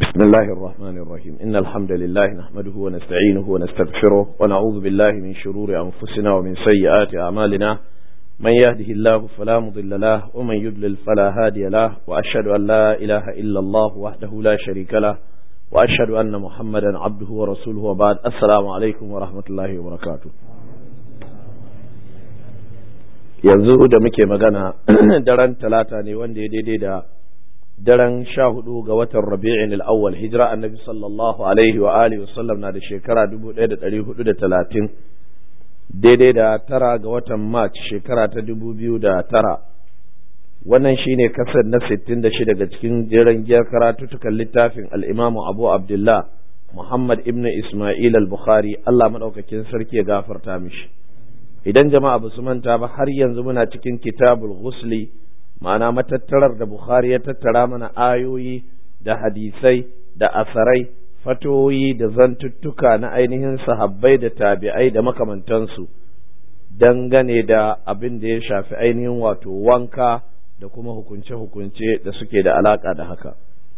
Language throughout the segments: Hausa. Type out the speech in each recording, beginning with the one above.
بسم الله الرحمن الرحيم إن الحمد لله نحمده ونستعينه ونستغفره ونعوذ بالله من شرور أنفسنا ومن سيئات أعمالنا من يهده الله فلا مضل له ومن يضلل فلا هادي له وأشهد أن لا إله إلا الله وحده لا شريك له وأشهد أن محمدا عبده ورسوله وبعد السلام عليكم ورحمة الله وبركاته yanzu da muke magana daren talata ne wanda ya daidai da daren sha hudu ga watan rabi'in al'awwal hijira annabi sallallahu alaihi wa alihi wasallam na da shekara dubu ɗaya da ɗari hudu da talatin daidai da tara ga watan march shekara ta dubu biyu da tara wannan shine kasar na sittin da shi daga cikin jeren giyar karatutukan littafin al'imamu abu abdullah muhammad ibn isma'il al-bukhari allah maɗaukakin sarki ya gafarta mishi idan jama'a ba su manta ba har yanzu muna cikin kitabul ghusli ma'ana matattarar da bukhari ya tattara mana ayoyi da hadisai da asarai fatoyi da zantuttuka na ainihin sahabbai da tabi'ai da makamantansu dangane da abin da ya shafi ainihin wato wanka da kuma hukunce-hukunce da suke da alaka da haka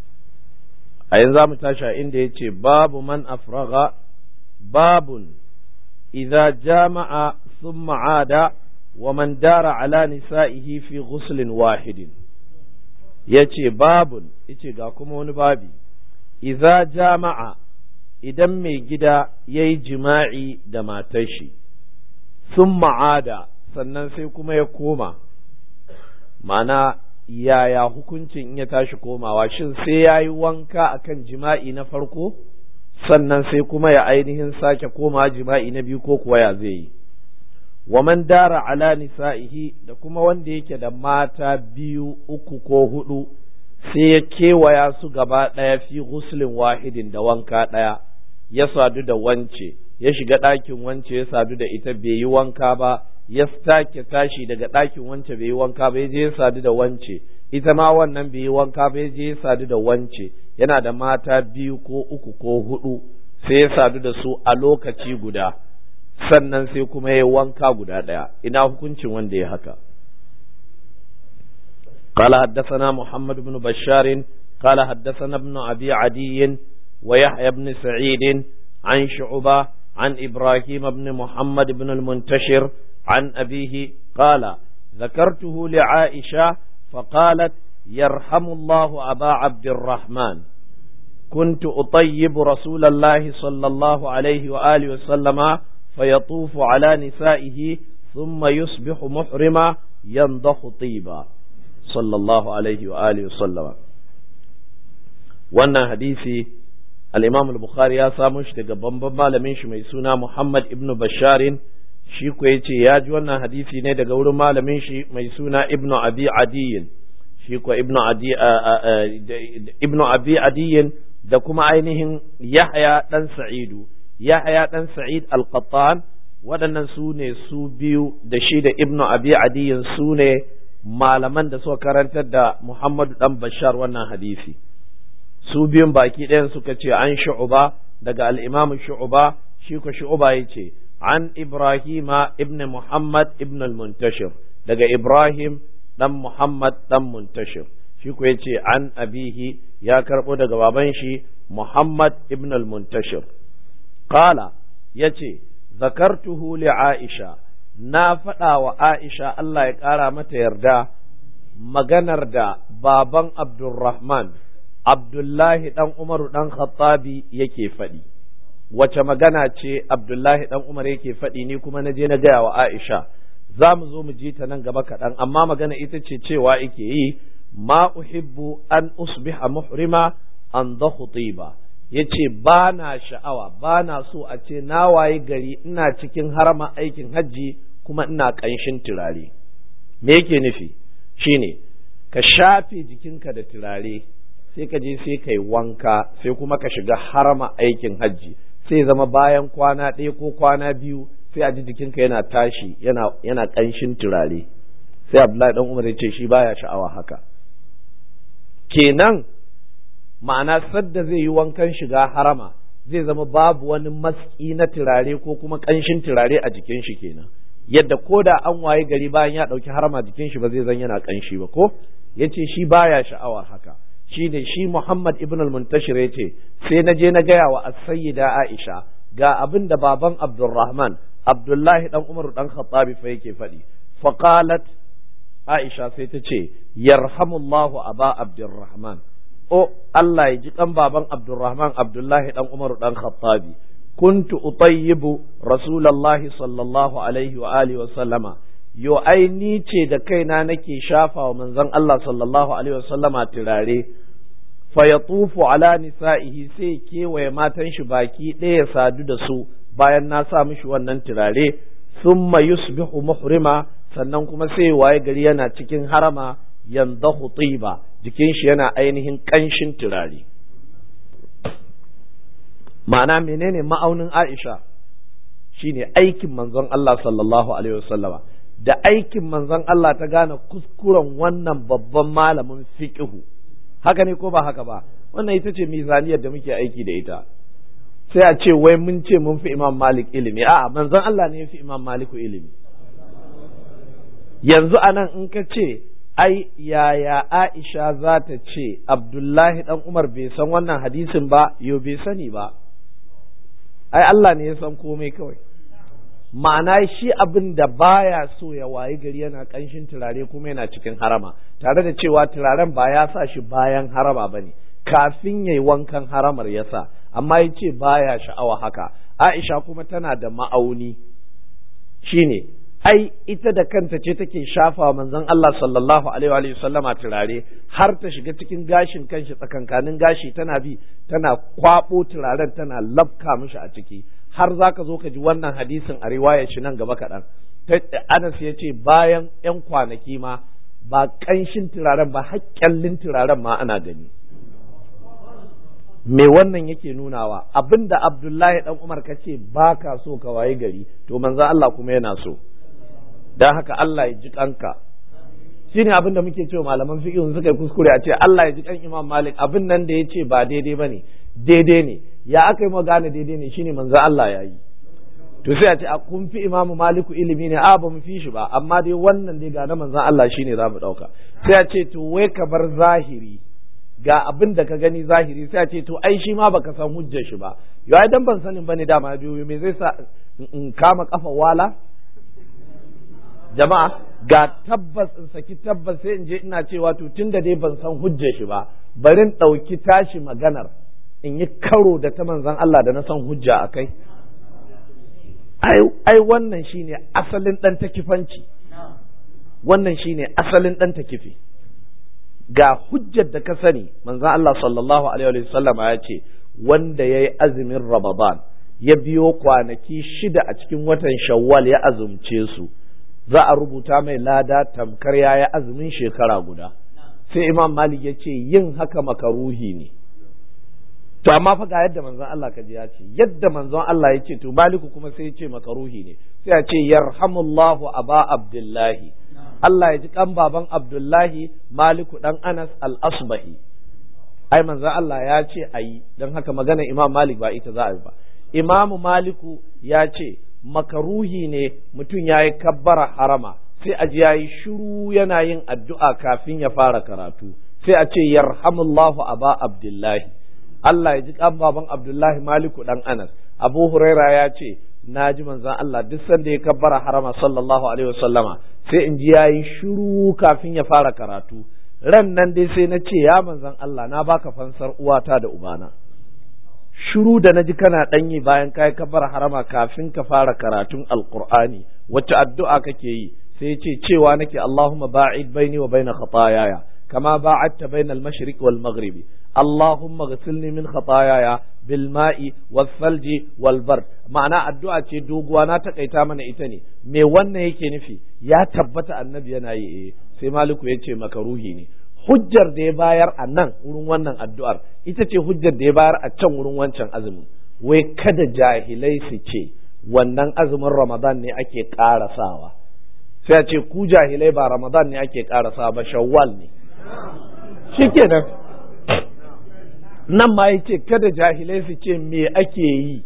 a yanzu za mu tashi inda ya ce babu man afraga babun idza jama'a ثم عاد ومن دار على نسائه في غسل واحد yace babun yace ga kuma wani babi idza jama'a idan mai gida yayi jima'i da matar shi sun ma'ada sannan sai kuma ya koma ma'ana yaya hukuncin in ya tashi komawa shin sai ya yi wanka akan jima'i na farko sannan sai kuma ya ainihin sake koma jima'i na biyu ko kuwa ya zai yi wa man dara ala nisa'ihi da kuma wanda yake da mata biyu uku ko hudu sai ya kewaya su gaba ɗaya fi guslin wahidin da wanka ɗaya ya sadu da wance ya shiga ɗakin wance ya sadu da ita bai yi wanka ba ya sake tashi daga ɗakin wance bai yi wanka ba ya je ya sadu da wance ita ma wannan bai yi wanka ba ya je ya sadu da wance yana da mata biyu ko uku ko hudu sai ya sadu da su a lokaci guda sannan sai kuma ya wanka guda ɗaya ina hukuncin wanda ya haka قال حدثنا محمد بن بشار قال حدثنا ابن أبي عدي ويحيى بن سعيد عن شعبة عن إبراهيم بن محمد بن المنتشر عن أبيه قال ذكرته لعائشة فقالت يرحم الله أبا عبد الرحمن كنت أطيب رسول الله صلى الله عليه وآله وسلم فيطوف على نسائه ثم يصبح محرما ينضح طيبا صلى الله عليه وآله وسلم wannan hadisi al-Imam al-Bukhari ya samu shi daga bamban malamin shi mai suna Muhammad ibn Basharin shi ko yace ya ji wannan hadisi ne daga wurin malamin shi mai suna Ibn Abi Adiyin shi ko Ibn Adi Ibn Abi Adiyin da kuma ainihin Yahya dan Sa'idu Yahya ɗan Sa'id al-Qattan waɗannan su ne su biyu da shi da Ibn Abi Adiyin su ne malaman da suka karantar da Muhammadu ɗan Bashar wannan hadisi. Su biyun baki ɗayan suka ce an shu'uba daga al'imam shu'uba shi ko shu'uba ya ce an Ibrahima ibn Muhammad ibn al-Muntashir daga Ibrahim ɗan Muhammad ɗan Muntashir shi ko ya ce an abihi ya karɓo daga baban shi Muhammad ibn al-Muntashir. Kala ya ce, Zakartuhu li Aisha, na faɗa wa Aisha Allah ya ƙara mata yarda maganar da baban Abdulrahman, Abdullahi ɗan Umaru ɗan Khattabi yake faɗi. Wace magana ce Abdullahi ɗan Umar yake faɗi ni kuma na je na gaya wa Aisha, za mu zo mu ji ta nan gaba kaɗan, amma magana ita ce cewa yake yi, ma uhibbu an usbiha muhrima an da khutiba. ya ce ba na sha'awa ba na so a ce na waye gari ina cikin harama aikin hajji kuma ina ƙanshin turare me yake nufi shine ka shafe jikinka da turare sai ka je sai ka yi wanka sai kuma ka shiga harama aikin hajji sai zama bayan kwana ɗaya ko kwana biyu sai a ji jikinka yana tashi yana yana ƙanshin turare sai abdullahi dan umar ya ce shi baya sha'awa haka kenan ma'ana sadda zai yi wankan shiga harama zai zama babu wani maski na turare ko kuma ƙanshin turare a jikin shi kenan yadda ko da an waye gari bayan ya ɗauki harama jikin shi ba zai zan yana ƙanshi ba ko ya ce shi baya sha'awar haka shi ne shi Muhammad ibn al-Muntashir ya ce sai na je na gaya wa as-sayyida Aisha ga abin da baban Abdurrahman Abdullahi dan Umar dan Khattabi fa yake faɗi faqalat Aisha sai ta ce yarhamullahu aba Abdurrahman o Allah ya ji kan baban Abdurrahman Abdullahi dan Umar dan Khattabi kuntu utayyibu rasulullahi sallallahu alaihi wa alihi wa sallama yo ai ni ce da kaina nake shafa wa manzon Allah sallallahu alaihi wa sallama turare fa yatufu ala nisa'ihi sai kewaye matan shi baki ɗaya sadu da su bayan na sa mishi wannan turare thumma yusbihu muhrima sannan kuma sai waye gari yana cikin harama yandahu tiba jikin shi yana ainihin kanshin turare ma'ana menene ma'aunin Aisha shine aikin manzon Allah sallallahu alaihi wasallama da aikin manzon Allah ta gane kuskuren wannan babban malamin fiqhu haka ne ko ba haka ba wannan ita ce mizaniyar da muke aiki da ita sai a ce wai mun ce mun fi Imam Malik ilimi a'a manzon Allah ne ya fi Imam Maliku ilimi yanzu anan in ka ce ai yaya Aisha za ta ce Abdullahi dan Umar bai san wannan hadisin ba yo bai sani ba ai Allah ne ya san komai kawai ma'ana shi abin da baya so ya wayi gari yana kanshin turare kuma yana cikin harama tare da cewa turaren ba ya sa shi bayan harama bane kafin yayi wankan haramar ya sa amma ya ce baya sha'awa haka Aisha kuma tana da ma'auni shine ai ita da kanta ce take shafa manzon Allah sallallahu alaihi wa sallama turare har ta shiga cikin gashin kanshi tsakankanin gashi tana bi tana kwabo turaren tana labka mishi a ciki har zaka zo ka ji wannan hadisin a riwayar shi nan gaba kaɗan Anas ya ce bayan ‘yan kwanaki ma ba ƙanshin turaren ba haƙƙallin turaren ma ana gani me wannan yake nunawa abinda Abdullahi dan Umar kace ba ka so ka waye gari to manzon Allah kuma yana so dan haka Allah ya ji kanka shine abin da muke cewa malaman fiqh suka yi kuskure a ce Allah ya ji kan Imam Malik abin nan da yace ba daidai bane daidai ne ya aka yi mu gane daidai ne shine manzo Allah ya yi to sai a ce a kun fi Imam Malik ilimi ne a ba mu fi shi ba amma dai wannan dai ga na manzo Allah shine za mu dauka sai a ce to wai ka bar zahiri ga abin da ka gani zahiri sai a ce to ai shi ma baka san hujjar shi ba yau ai dan ban sanin bane dama biyu me zai sa in kama kafa wala jama'a ga tabbas in saki tabbas sai in je ina cewa to tunda dai ban san hujjar shi ba bari in ɗauki tashi maganar in yi karo da ta manzan Allah da na san hujja a kai ai wannan shine asalin ɗan takifanci wannan shine asalin ɗan takifi ga hujjar da ka sani manzan Allah sallallahu alaihi wasallam ya ce wanda ya yi azumin Ramadan ya biyo kwanaki shida a cikin watan Shawwal ya azumce su za a rubuta mai lada tamkar ya yi azumin shekara guda sai imam malik ya ce yin haka makaruhi ne to amma fa ga yadda manzon Allah ka ji ya ce yadda manzon Allah ya ce to maliku kuma sai ya ce makaruhi ne sai ya ce yarhamullahu aba abdullahi Allah ya ji kan baban abdullahi maliku dan anas al-asbahi ai manzon Allah ya ce ayi dan haka magana imam malik ba ita za a yi ba imamu maliku ya ce makaruhi ne mutum ya yi kabbara harama sai a ji ya yi shiru yana yin addu'a kafin ya fara karatu sai a ce yarhamullahu aba abdullahi Allah ya ji kan baban abdullahi maliku dan anas abu huraira ya ce na ji manzan Allah duk sanda ya kabbara harama sallallahu alaihi wasallama sai in ji ya yi shiru kafin ya fara karatu ran nan dai sai na ce ya manzan Allah na baka fansar uwata da ubana shiru da naji kana ɗanyi bayan ka yi kabar harama kafin ka fara karatun alkur'ani wacce addu'a kake yi sai ya ce cewa nake Allahumma ba'id baini wa baina khataayaya kama ba'adta bainal mashriq wal maghribi Allahumma ghsilni min khataayaya bil ma'i was salji wal bard ma'ana addu'a ce doguwa na takaita mana ita ne me wannan yake nufi ya tabbata annabi yana yi eh sai maliku ya ce makaruhi ne hujjar da ya bayar a nan wurin wannan addu'ar ita ce hujjar da ya bayar a can wurin wancan azumin wai kada jahilai su ce wannan azumin ramadan ne ake ƙarasawa sai a ce ku jahilai ba ramadan ne ake ƙarasawa ba shawwal ne shikenan nan ma ya ce kada jahilai su ce me ake yi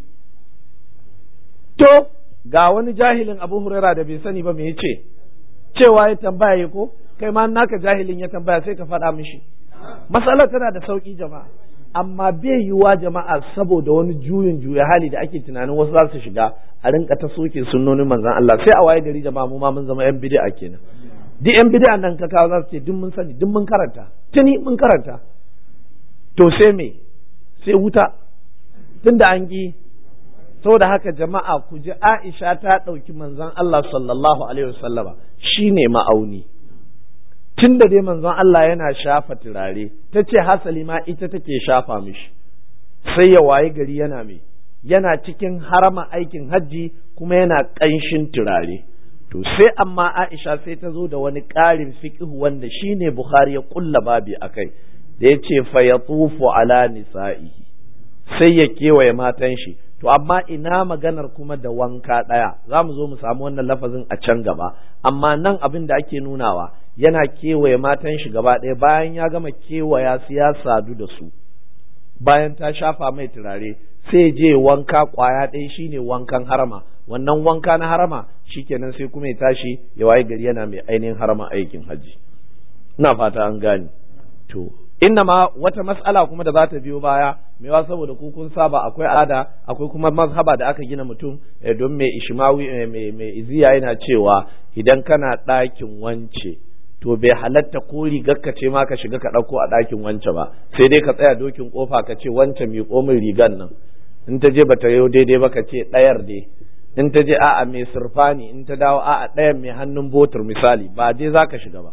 to ga wani jahilin abu huraira da bai sani ba me ya ce cewa ya tambaya ko kai ma naka jahilin ya tambaya sai ka faɗa mishi matsalar tana da sauki jama'a amma bai yiwuwa jama'a saboda wani juyin juya hali da ake tunanin wasu za su shiga a rinka ta soke sunnonin manzon Allah sai a waye gari jama'a mu ma mun zama yan bid'a kenan duk yan bid'a nan ka kawo za su ce duk mun sani duk mun karanta tuni mun karanta to sai me sai wuta tunda an ki saboda haka jama'a ku ji Aisha ta ɗauki manzon Allah sallallahu alaihi wasallama shine ma'auni tun da dai manzon Allah yana shafa turare ta ce hasali ma ita take shafa mishi sai ya waye gari yana mai yana cikin harama aikin hajji kuma yana ƙanshin turare to sai amma Aisha sai ta zo da wani ƙarin fiqh wanda shine Bukhari ya kulla babi akai da ya ce fa yatufu ala nisa'ihi sai ya kewaye matan shi to amma ina maganar kuma da wanka ɗaya za mu zo mu samu wannan lafazin a can gaba amma nan abin da ake nunawa yana kewaye matan shi gaba ɗaya bayan ya gama kewaya su ya sadu da su bayan ta shafa mai turare sai je wanka kwaya ɗaya shine wankan harama wannan wanka na harama shikenan sai kuma ya tashi ya waye gari yana mai ainihin harama aikin hajji ina fata an gane to inna ma wata mas'ala kuma da za ta biyo baya mewa saboda ku kun saba akwai al'ada akwai kuma mazhaba da aka gina mutum don mai ishmawi mai iziya yana cewa idan kana ɗakin wance to bai halatta ko rigar ka ce ma ka shiga ka ɗauko a ɗakin wance ba sai dai ka tsaya dokin kofa ka ce wance mai komin rigar nan in ta je bata yau daidai ba ka ce ɗayar dai in ta je a'a mai surfani in ta dawo a'a ɗayan mai hannun botur misali ba dai za ka shiga ba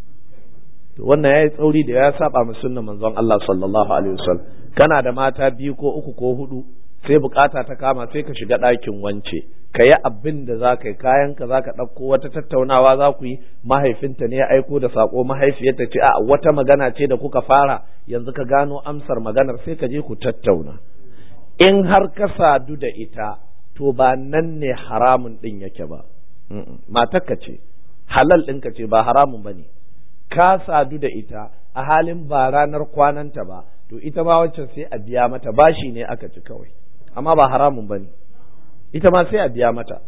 to wannan yayi tsauri da ya saba mu sunnan manzon Allah sallallahu alaihi wasallam kana da mata biyu ko uku ko hudu sai bukata ta kama sai ka shiga ɗakin wance ka yi abin da za ka yi kayan ka za ka ɗauko wata tattaunawa za ku yi mahaifinta ne ya aiko da sako mahaifiyarta ce a wata magana ce da kuka fara yanzu ka gano amsar maganar sai ka je ku tattauna in har ka sadu da ita to ba nan ne haramun ɗin yake ba matarka ce halal ɗinka ce ba haramun ba ne ka sadu da ita a halin ba ranar kwananta ba to ita ma waccan sai a biya mata bashi ne aka ci kawai amma ba haramun ba ne ita ma sai a biya mata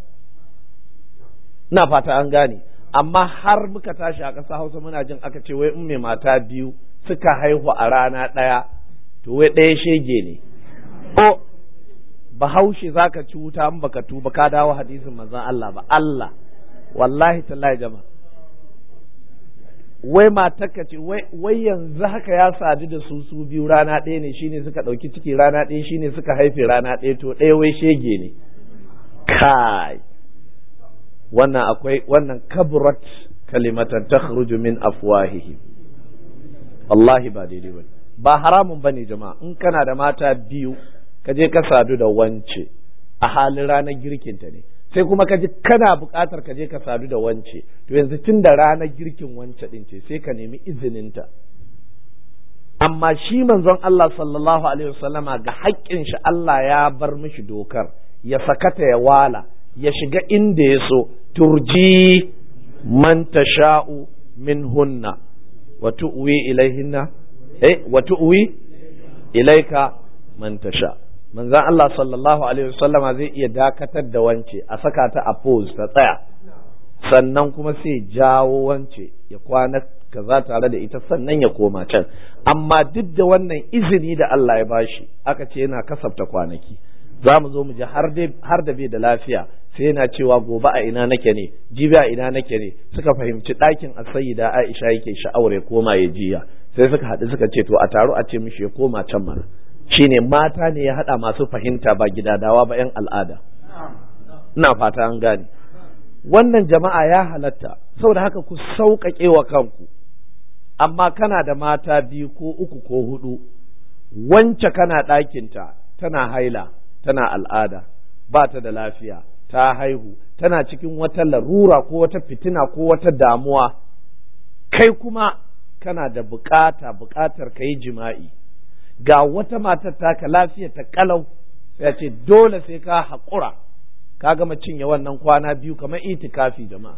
ina fata an gane amma har muka tashi a ƙasa hausa muna jin aka ce wai in mai mata biyu suka haihu a rana ɗaya to wai ɗaya shege ne o bahaushe za ka ci wuta in baka tuba ka dawo hadisin manzon Allah ba Allah wallahi tallahi jama'a wai matarka ce wai yanzu haka ya sadu da su su biyu rana ɗaya ne shine suka ɗauki ciki rana ɗaya shine suka haife rana ɗaya to ɗaya wai shege ne kai wannan akwai wannan kabrat kalimatan takhruju min afwahihim wallahi ba daidai bane ba haramun bane jama'a in kana da mata biyu ka je ka sadu da wance a halin ranar girkinta ne sai kuma ka ji kana buƙatar ka je ka sadu da wance to yanzu tun da ranar girkin wance ɗin ce sai ka nemi izininta amma shi manzon Allah sallallahu alaihi wasallama ga haƙƙin shi Allah ya bar mishi dokar ya sakata ya wala ya shiga inda ya so turji man tasha'u min hunna wa tu'wi ilaihinna eh wa tu'wi ilaika man tasha' manzan Allah sallallahu Alaihi wasallama zai iya dakatar da wance a saka ta a pose ta tsaya sannan kuma sai jawo wance ya kwana kaza tare da ita sannan ya koma can amma duk da wannan izini da Allah ya bashi aka ce yana kasafta kwanaki za mu zo mu ji har da bai da lafiya sai yana cewa gobe a ina nake ne jibi a ina nake ne suka fahimci ɗakin asayida Aisha yake sha'awar ya koma ya jiya sai suka haɗu suka ce to a taro a ce mishi ya koma can mana shine mata ne ya haɗa masu fahimta ba gidadawa ba 'yan al'ada ina fata an gane wannan jama'a ya halatta saboda haka ku sauƙaƙe wa kanku amma kana da mata biyu ko uku ko hudu wance kana ɗakinta tana haila tana al'ada ba ta da lafiya ta haihu tana cikin wata larura ko wata fitina ko wata damuwa kai kuma kana da bukata bukatar ka yi jima'i ga wata matar taka lafiya ta kalau sai ce dole sai ka haƙura ka gama cinye wannan kwana biyu kamar itikafi jama'a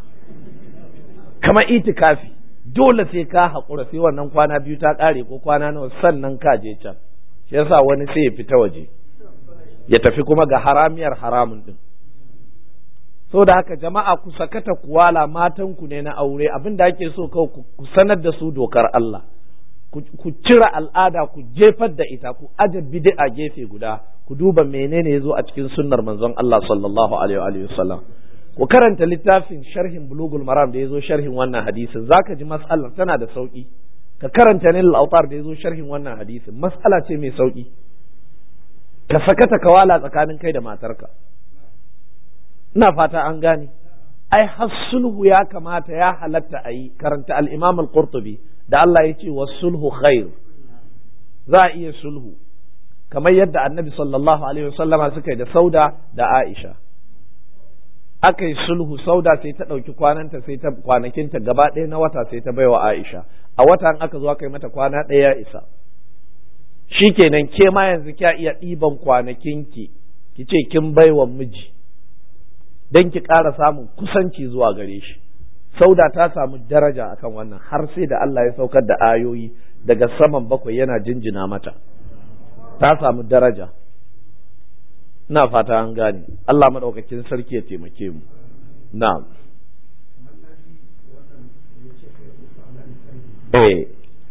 kamar itikafi dole sai ka haƙura sai wannan kwana biyu ta ƙare ko kwana nawa sannan ka je can shi yasa wani sai ya fita waje ya tafi kuma ga haramiyar haramun din da haka jama'a ku sakata kuwala matanku ne na aure abin da ake so kawai ku sanar da su dokar Allah ku cire al'ada ku jefar da ita ku aje bid'a gefe guda ku duba menene ya zo a cikin sunnar manzon Allah sallallahu alaihi wa sallam ku karanta littafin sharhin bulugul maram da ya zo sharhin wannan hadisin zaka ji mas'alar tana da sauki ka karanta ne al-autar da ya zo sharhin wannan hadisin mas'ala ce mai sauki ka sakata kawala tsakanin kai da matarka ina fata an gane ai har sulhu ya kamata ya halatta a yi karanta al-imam al-qurtubi da Allah ya ce sulhu khair za a iya sulhu kamar yadda annabi sallallahu alaihi wasallama suka yi da sauda da aisha aka yi sulhu sauda sai ta ɗauki kwananta sai ta kwanakinta gaba ɗaya na wata sai ta baiwa aisha a wata aka zo aka yi mata kwana ɗaya ya isa shikenan ke ma yanzu kya iya ɗiban kwanakinki ki ce kin baiwa miji don ki ƙara samun kusanci zuwa gare shi sauda ta samu daraja akan wannan har sai da Allah ya saukar da ayoyi daga saman bakwai yana jinjina mata ta samu daraja ina fata an gane Allah madaukakin sarki ya taimake mu na'am eh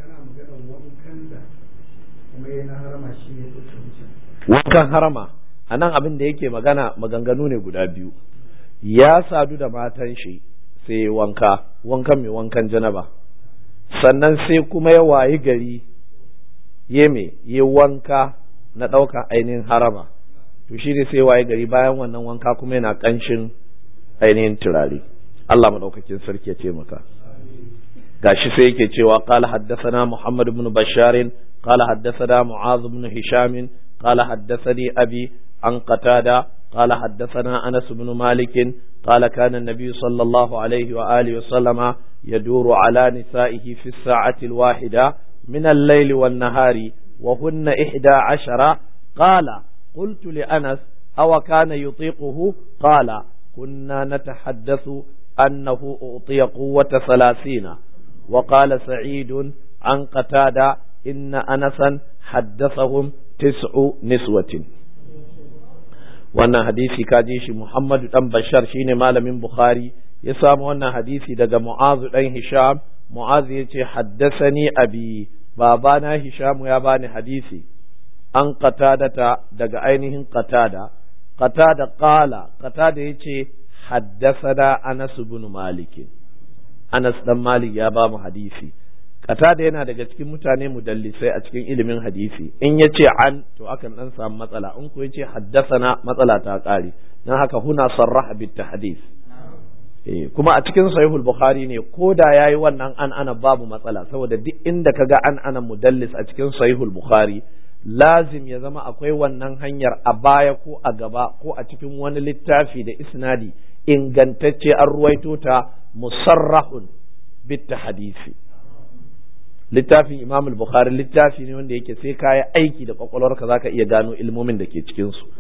wankan harama a nan abin da yake magana maganganu ne guda biyu ya sadu da matan shi sai wanka wankan mai wankan janaba sannan sai kuma ya wayi gari ya me ya wanka na ɗaukan ainihin harama to shi ne sai wayi gari bayan wannan wanka kuma yana ƙanshin ainihin turare Allah maɗaukakin sarki ya taimaka gashi sai yake cewa qala haddathana Muhammad ibn Bashar qala haddathana Mu'adh ibn Hisham qala haddathani abi an qatada قال حدثنا أنس بن مالك قال كان النبي صلى الله عليه وآله وسلم يدور على نسائه في الساعة الواحدة من الليل والنهار وهن إحدى عشر قال قلت لأنس أو كان يطيقه قال كنا نتحدث أنه أعطي قوة ثلاثين وقال سعيد عن قتادة إن أنسا حدثهم تسع نسوة wannan hadisi ka ji shi Muhammadu dan Bashar shine malamin Bukhari ya samu wannan hadisi daga Mu'azu dan Hisham Mu'azu yace haddasani abi babana Hisham ya bani hadisi an qatadata daga ainihin qatada qatada qala qatada yace haddasana Anas ibn Malik Anas dan Malik ya ba mu hadisi Qatada yana daga cikin mutane mudallisai a cikin ilimin hadisi in ya ce an to akan dan samu matsala in ko ya ce haddasana matsala ta ƙare dan haka huna sarraha bit tahdis eh kuma a cikin sahihul bukhari ne ko da yayi wannan an ana babu matsala saboda duk inda kaga an ana mudallis a cikin sahihul bukhari lazim ya zama akwai wannan hanyar a baya ko a gaba ko a cikin wani littafi da isnadi ingantacce an ruwaito ta musarrahun bit hadisi littafin imam al-bukhari littafi ne wanda yake sai ka yi aiki da kwakwalwarka zaka iya gano ilmomin da ke cikin su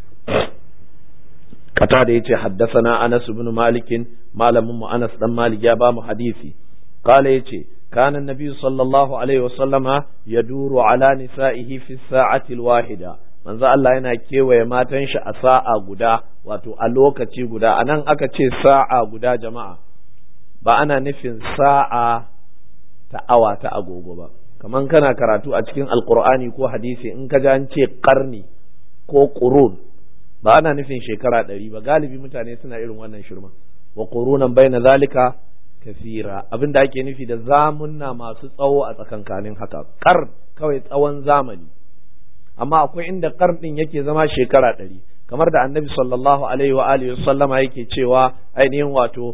kata da yace haddasana anas ibn malik malamin mu anas dan malik ya ba mu hadisi qala yace kana annabi sallallahu alaihi wasallama yaduru ala nisa'ihi fi sa'ati al-wahida manzo Allah yana kewaye matan shi a sa'a guda wato a lokaci guda anan aka ce sa'a guda jama'a ba ana nufin sa'a ta awa ta agogo ba kaman kana karatu a cikin alkur'ani ko hadisi in ka an ce karni ko qurun ba ana nufin shekara ɗari ba galibi mutane suna irin wannan shirma wa qurunan baina zalika kafira abin da ake nufi da zamunna masu tsawo a tsakankanin haka kar kawai tsawon zamani amma akwai inda kar din yake zama shekara ɗari kamar da annabi sallallahu alaihi wa alihi sallama yake cewa ainihin wato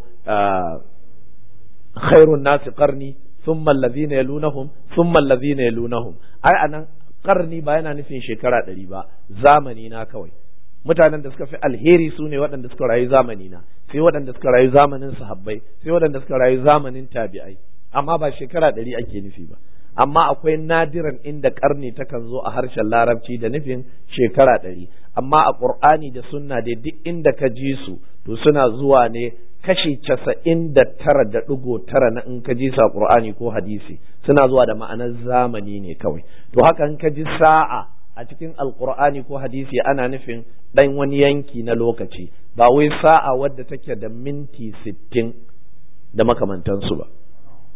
khairun nasi qarni thumma allazina yalunahum thumma allazina yalunahum ai anan karni ba yana nufin shekara ɗari ba zamani na kawai mutanen da suka fi alheri su ne waɗanda suka rayu zamani na sai waɗanda suka rayu zamanin sahabbai sai waɗanda suka rayu zamanin tabi'ai amma ba shekara ɗari ake nufi ba amma akwai nadiran inda karni takan zo a harshen larabci da nufin shekara ɗari amma a ƙur'ani da sunna dai duk inda ka ji su to suna zuwa ne kashi casa'in da tara da ɗigo tara na in ka ji sa ƙur'ani ko hadisi suna zuwa da ma'anar zamani ne kawai to haka in ka ji sa'a a cikin alƙur'ani ko hadisi ana nufin ɗan wani yanki na lokaci ba wai sa'a wadda take da minti sittin da makamantansu ba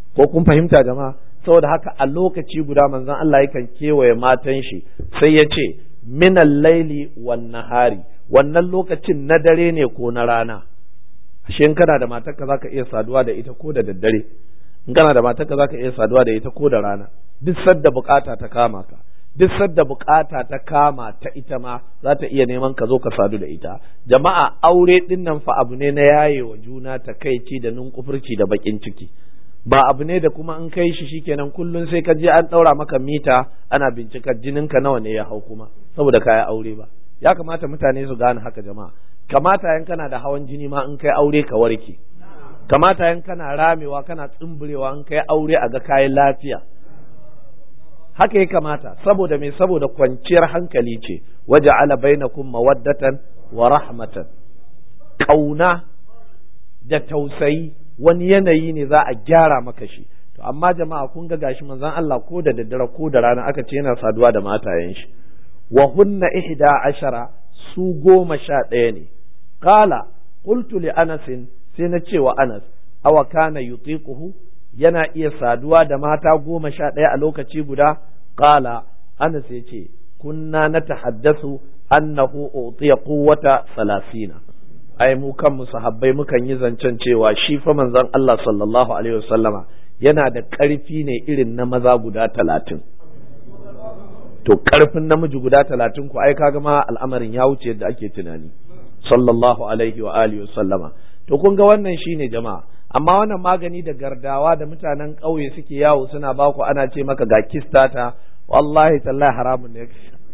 ko kun fahimta jama'a saboda haka a lokaci guda manzon Allah yakan kewaye matan shi sai ya ce minal laili wan nahari wannan lokacin na dare ne ko na rana ashe in kana da matarka zaka iya saduwa da ita ko da daddare in kana da matarka zaka iya saduwa da ita ko da rana duk sadda bukata ta kama ka duk sadda bukata ta kama ta ita ma za ta iya neman ka zo ka sadu da ita jama'a aure din nan fa abu ne na yaye wa juna ta kaici da nunkufurci da bakin ciki ba abu ne da kuma in kai shi shikenan kullun sai ka je an daura maka mita ana bincika jininka nawa ne ya hau kuma saboda kaya aure ba ya kamata mutane su gane haka jama'a kamata yan kana da hawan jini ma in kai aure ka warke kamata yan kana ramewa kana tsumburewa in kai aure a ga kayan lafiya haka ya kamata saboda me saboda kwanciyar hankali ce waje ala bainakum mawaddatan wa rahmatan kauna da tausayi wani yanayi ne za a gyara maka shi to amma jama'a kun ga gashi manzon Allah ko da daddare ko da rana aka ce yana saduwa da matayen shi wa hunna ihda ashara su goma sha ɗaya ne qala qultu li anas sai na ce wa anas awa kana yutiquhu yana iya saduwa da mata goma sha ɗaya a lokaci guda qala anas ya ce kunna na tahaddasu annahu utiya quwwata salasina ai mu kanmu sahabbai mukan yi zancen cewa shi fa manzon Allah sallallahu alaihi wasallama yana da ƙarfi ne irin na maza guda talatin to ƙarfin namiji guda talatin ku ai kaga ma al'amarin ya wuce yadda ake tunani sallallahu alaihi wa alihi wasallama to kun ga wannan shine jama'a amma wannan magani da gardawa da mutanen ƙauye suke yawo suna baku ana ce maka ga kistata wallahi tallahi haramun ne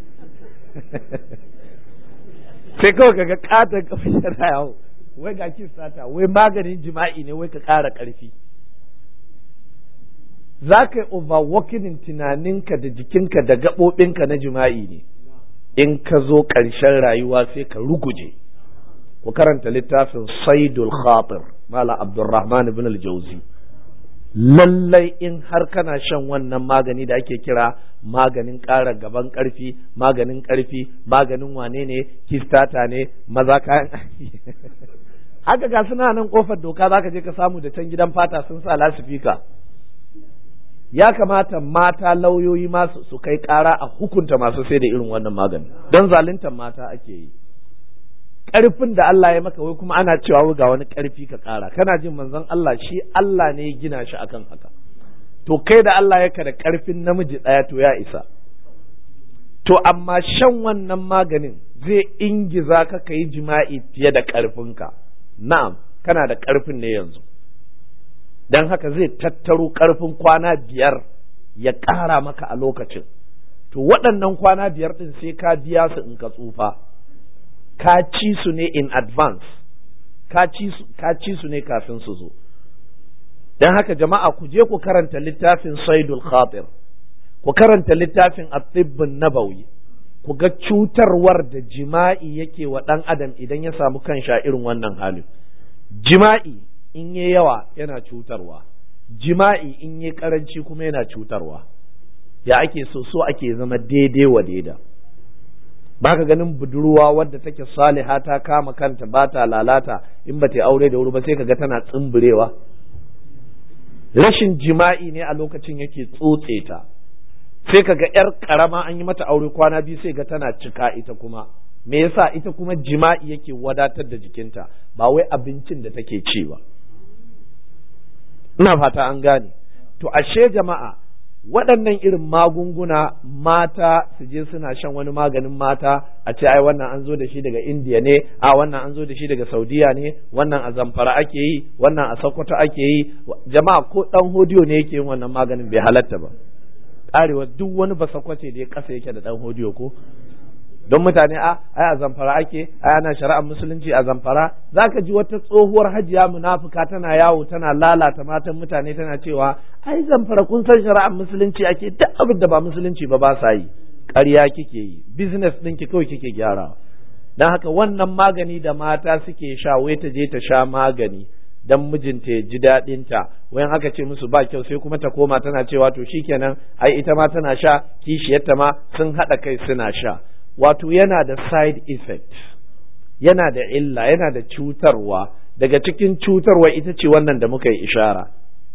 sai kawai kaga katon kafa yana yawo wai ga kistata wai maganin jima'i ne wai ka ƙara ƙarfi za ka yi overworking tunaninka da jikinka da gaɓoɓinka na jima'i ne in ka zo ƙarshen rayuwa sai ka ruguje ku karanta littafin saidul khatir mala abdurrahman ibn al-jauzi lallai in har kana shan wannan magani da ake kira maganin ƙara gaban ƙarfi maganin ƙarfi maganin wane ne kistata ne maza kayan haka ga suna nan kofar doka zaka je ka samu da can gidan fata sun sa lasifika ya kamata mata lauyoyi masu su kai ƙara a hukunta masu sai da irin wannan magani don zaluntar mata ake yi ƙarfin da Allah ya maka wai kuma ana cewa ga wani ƙarfi ka ƙara kana jin manzon Allah shi Allah ne ya gina shi akan haka to kai da Allah ya da ƙarfin namiji ɗaya to ya isa to amma shan wannan maganin zai ingiza ka ka yi jima'i fiye da ƙarfinka na'am kana da ƙarfin ne yanzu don haka zai tattaro ƙarfin kwana biyar ya ƙara maka a lokacin to waɗannan kwana biyar ɗin sai ka biya su in ka tsufa ka ci su ne in advance ka ci su ne kafin su zo don haka jama'a ku je ku karanta littafin saidul khatir ku karanta littafin atibbin nabawi ku ga cutarwar da jima'i yake wa ɗan adam idan ya samu kan sha irin wannan halin jima'i in yi yawa yana cutarwa jima'i in yi karanci kuma yana cutarwa ya ake so so ake zama daidai wa daida ba ka ganin budurwa wadda take saliha ta kama kanta ba ta lalata in ba ta aure da wuri ba sai ka ga tana tsumburewa rashin jima'i ne a lokacin yake tsotse ta sai ka ga yar karama an yi mata aure kwana biyu sai ga tana cika ita kuma me yasa ita kuma jima'i yake wadatar da jikinta ba wai abincin da take ci ba ina fata an gane to ashe jama'a waɗannan irin magunguna mata su je suna shan wani maganin mata a ce ai wannan an zo da shi daga indiya ne a wannan an zo da shi daga saudiya ne wannan a zamfara ake yi wannan a sokoto ake yi jama'a ko ɗan hodiyo ne yake yin wannan maganin bai halatta ba ƙarewa duk wani ba sakwace da ya ƙasa yake da ɗan hodiyo ko don mutane a ai a zamfara ake ai ana shari'ar musulunci a zamfara zaka ji wata tsohuwar hajiya munafuka tana yawo tana lalata matan mutane tana cewa ai zamfara kun san shari'ar musulunci ake duk abin da ba musulunci ba ba sa yi ƙarya kike yi business ɗin ki kawai kike gyarawa don haka wannan magani da mata suke sha wai ta je ta sha magani dan mijinta ya ji daɗinta wayan aka ce musu ba kyau sai kuma ta koma tana cewa to shikenan ai ita ma tana sha kishiyarta ma sun haɗa kai suna sha wato yana da side effect yana da illa yana da cutarwa daga cikin cutarwa ita ce wannan da muka yi ishara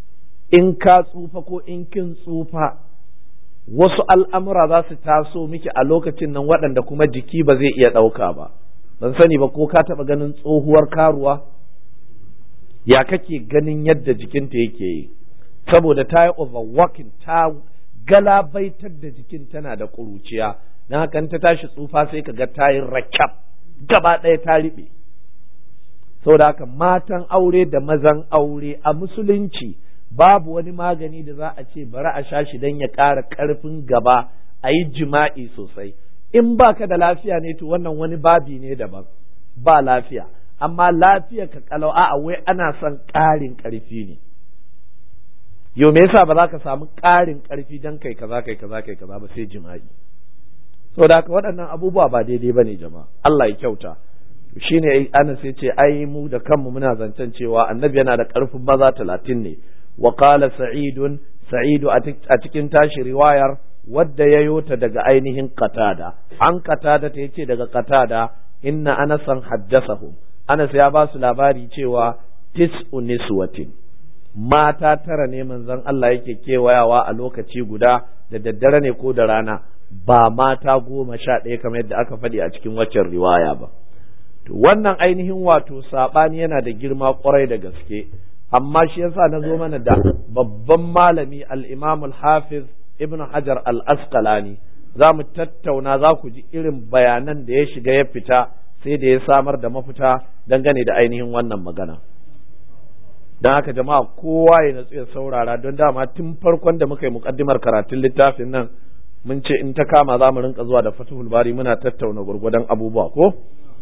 in ka tsufa ko in kin tsufa wasu al'amura za su taso miki a lokacin nan waɗanda kuma jiki ba zai iya ɗauka ba ban sani ba ko ka taɓa ganin tsohuwar karuwa ya kake ganin yadda jikinta yake yi saboda ta yi overworking ta galabaitar da jikin tana da ƙuruciya na hakan ta tashi tsufa sai ka ga ta yi rakab gaba ɗaya ta riɓe saboda haka matan aure da mazan aure a musulunci babu wani magani da za a ce bari a sha shi don ya ƙara ƙarfin gaba a yi jima'i sosai in baka da lafiya ne to wannan wani babi ne daban ba lafiya amma lafiya ka kalau a wai ana son ƙarin ƙarfi ne yau me yasa ba za ka samu ƙarin ƙarfi don kai kaza kai kaza kai kaza ba sai jima'i saboda haka waɗannan abubuwa ba daidai ba ne jama'a Allah ya kyauta shine Anas ya ce ai mu da kanmu muna zancen cewa annabi yana da ƙarfin maza talatin ne wa qala sa'idun sa'idu a cikin tashi riwayar wadda ya yota daga ainihin qatada an qatada ta yace daga qatada inna anasan haddasahu Anas ya ba su labari cewa tis'u niswatin mata tara ne manzon Allah yake kewayawa a lokaci guda da daddare ne ko da rana ba mata goma sha ɗaya kamar yadda aka faɗi a cikin waccan riwaya ba to wannan ainihin wato saɓani yana da girma ƙwarai da gaske amma shi yasa na zo mana da babban malami al-imam al-hafiz ibn hajar al-asqalani za mu tattauna za ku ji irin bayanan da ya shiga ya fita sai da ya samar da mafita dangane da ainihin wannan magana don haka jama'a kowa ya natsu ya saurara don dama tun farkon da muka yi mukaddimar karatun littafin nan mun ce in ta kama za mu rinka zuwa da fatihul bari muna tattauna gurgudan abubuwa ko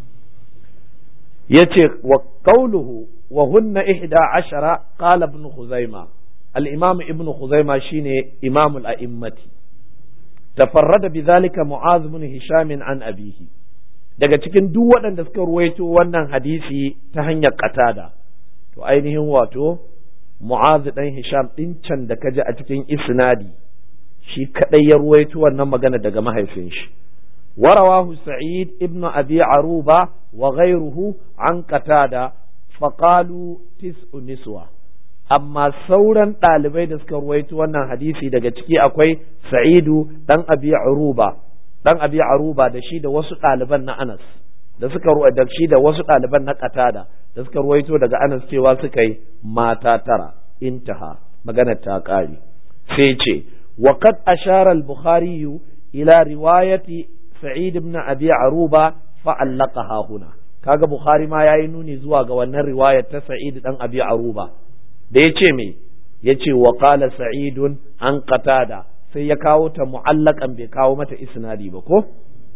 yace wa qawluhu wa hunna ihda ashara qala ibn khuzaima al-imam ibn khuzaima shine imamul a'immati tafarrada bidhalika mu'az ibn hisham an abihi daga cikin duk waɗanda suka ruwaito wannan hadisi ta hanyar qatada to ainihin wato mu'az dan hisham din can da kaji a cikin isnadi shi kadai ya ruwaito wannan magana daga mahaifin shi ورواه سعيد ابن أبي عروبة وغيره عن قتادة فقالوا تسع نسوة amma sauran ɗalibai da suka ruwaito wannan hadisi daga ciki akwai sa'idu ɗan abi aruba ɗan abi aruba da shi da wasu ɗaliban na anas da suka da shi da wasu ɗaliban na qatada da suka ruwaito daga anas cewa suka yi mata tara intaha magana ta ƙare sai ce wa qad ashara al-bukhari ila riwayati sa'id ibn abi aruba fa'allaqaha huna kaga bukhari ma yayi nuni zuwa ga wannan riwayar ta sa'id dan abi aruba da yace me yace wa qala sa'idun an qatada sai ya kawo ta mu'allaqan bai kawo mata isnadi ba ko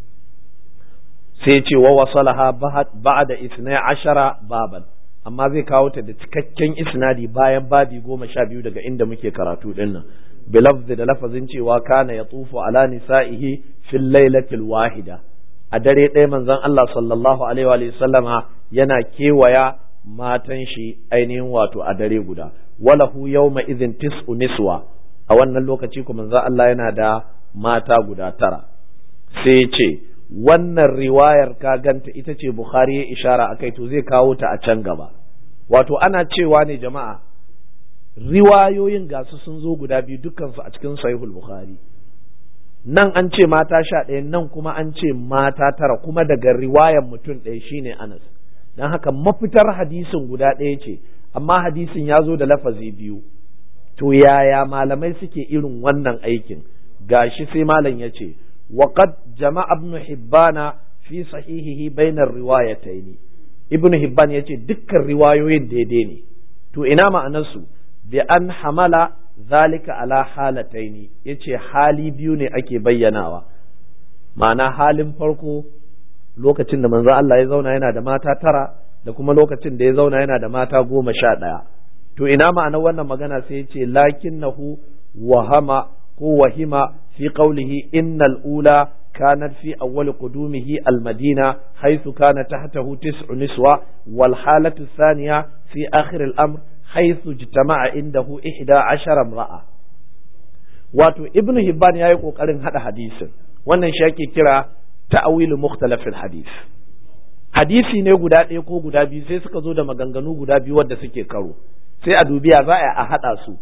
sai yace wa wasalaha ba'da isna ashara baban amma zai kawo ta da cikakken isnadi bayan babi goma sha biyu daga inda muke karatu dinnan bilafzi da lafazin cewa kana ya tufu ala nisa'ihi fil lailatil wahida a dare ɗaya manzon Allah sallallahu alaihi wa sallama yana kewaya matan shi ainihin wato a dare guda walahu yawma idhin tis'u niswa a wannan lokaci kuma manzon Allah yana da mata guda tara sai ce wannan riwayar ka ganta ita ce Bukhari ya ishara akai to zai kawo ta a can gaba wato ana cewa ne jama'a riwayoyin gasu sun zo guda biyu dukkansu a cikin sahihul bukhari nan an ce mata sha ɗaya nan kuma an ce mata tara kuma daga riwayan mutum ɗaya shine anas don haka mafitar hadisin guda ɗaya ce amma hadisin ya zo da lafazi biyu to yaya malamai suke irin wannan aikin gashi sai malam ya ce وقد جمع ابن حبان في صحيحه بين الروايتين ابن حبان yace dukkan riwayoyin daidai ne to ina ma'anarsu bi an hamala zalika ala halataini yace hali biyu ne ake bayyanawa ma'ana halin farko lokacin da manzo Allah ya zauna yana da mata tara da kuma lokacin da ya zauna yana da mata goma sha ɗaya to ina ma'anar wannan magana sai yace lakinnahu wahama ko wahima fi qawlihi innal ula كانت في أول قدومه المدينة حيث كان تحته تسع نسوة والحالة الثانية في آخر الأمر حيث اجتمع عنده إحدى عشر امرأة wato ibn hibban ya yi ƙoƙarin haɗa hadisin wannan shi ake kira ta'awilu mukhtalafil hadis hadisi ne guda ɗaya ko guda biyu sai suka zo da maganganu guda biyu wadda suke karo sai a dubiya za a haɗa su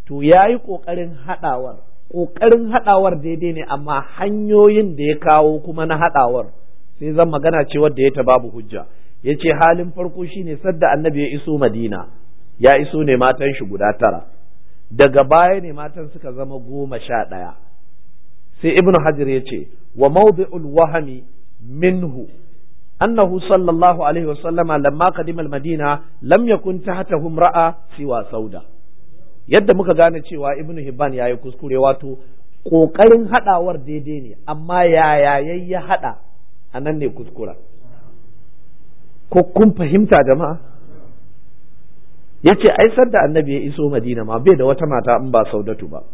to ya yi ƙoƙarin haɗawar ƙoƙarin haɗawar daidai ne amma hanyoyin da ya kawo kuma na haɗawar sai zan magana ce wadda ya ta babu hujja ya ce halin farko shine sadda annabi ya iso madina ya iso ne matan shi guda tara daga baya ne matan suka zama goma sha ɗaya sai ibnu hajar ya ce wa mawdi'ul wahami minhu annahu sallallahu alaihi wa sallama lamma qadima al-madina lam yakun tahtahu imra'a siwa sauda yadda muka gane cewa ibnu hibban yayi kuskure wato kokarin hadawar daidai ne amma yaya yayi ya hada anan ne kuskura ko kun fahimta jama'a yace ai sadda annabi ya iso madina ma bai da wata mata in ba saudatu ba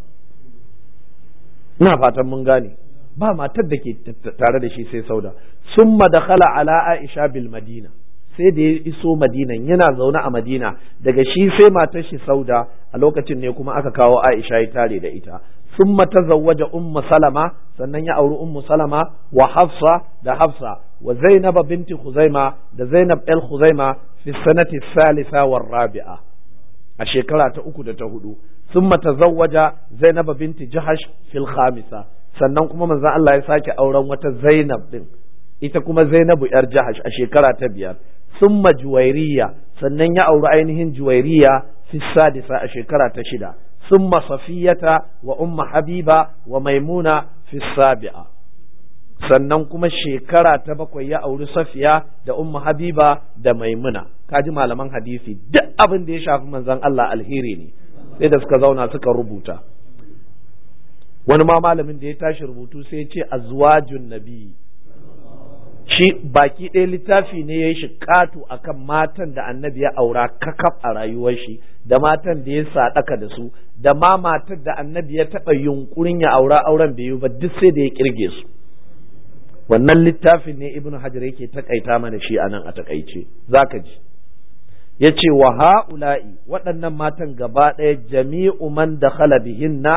ina fatan mun gane ba matar da ke tare da shi sai sauda summa dakhala ala aisha bil madina sai da ya iso madinan yana zaune a madina daga shi sai matar shi sauda a lokacin ne kuma aka kawo aisha ya tare da ita summa tazawwaja ummu salama sannan ya auri ummu salama wa hafsa da hafsa wa zainab binti khuzaima da zainab el khuzaima fi sanati salisa war rabi'a a shekara ta uku da ta hudu summa tazawwaja zainab binti jahash fil khamisa sannan kuma manzon Allah ya sake auren wata zainab din ita kuma zainabu yar jahash a shekara ta biyar summa juwairiya sannan ya auri ainihin juwairiya fi sadisa a shekara ta shida summa safiyata wa umma habiba wa maimuna fi sabi'a sannan kuma shekara ta bakwai ya auri safiya da umma habiba da maimuna kaji malaman hadisi duk abin da ya shafi manzon Allah alheri ne sai da suka zauna suka rubuta wani ma malamin da ya tashi rubutu sai ya ce azwajun nabi shi baki ɗaya littafi ne ya yi shi ƙato akan matan da annabi ya aura kakaf a rayuwar shi da matan da ya saɗaka da su da ma matar da annabi ya taɓa yunkurin ya aura auren bai yi ba duk sai da ya kirge su wannan littafin ne ibnu hajar yake takaita mana shi anan a takaice zaka ji yace wa ha'ula'i waɗannan matan gaba ɗaya jami'u man dakhala bihinna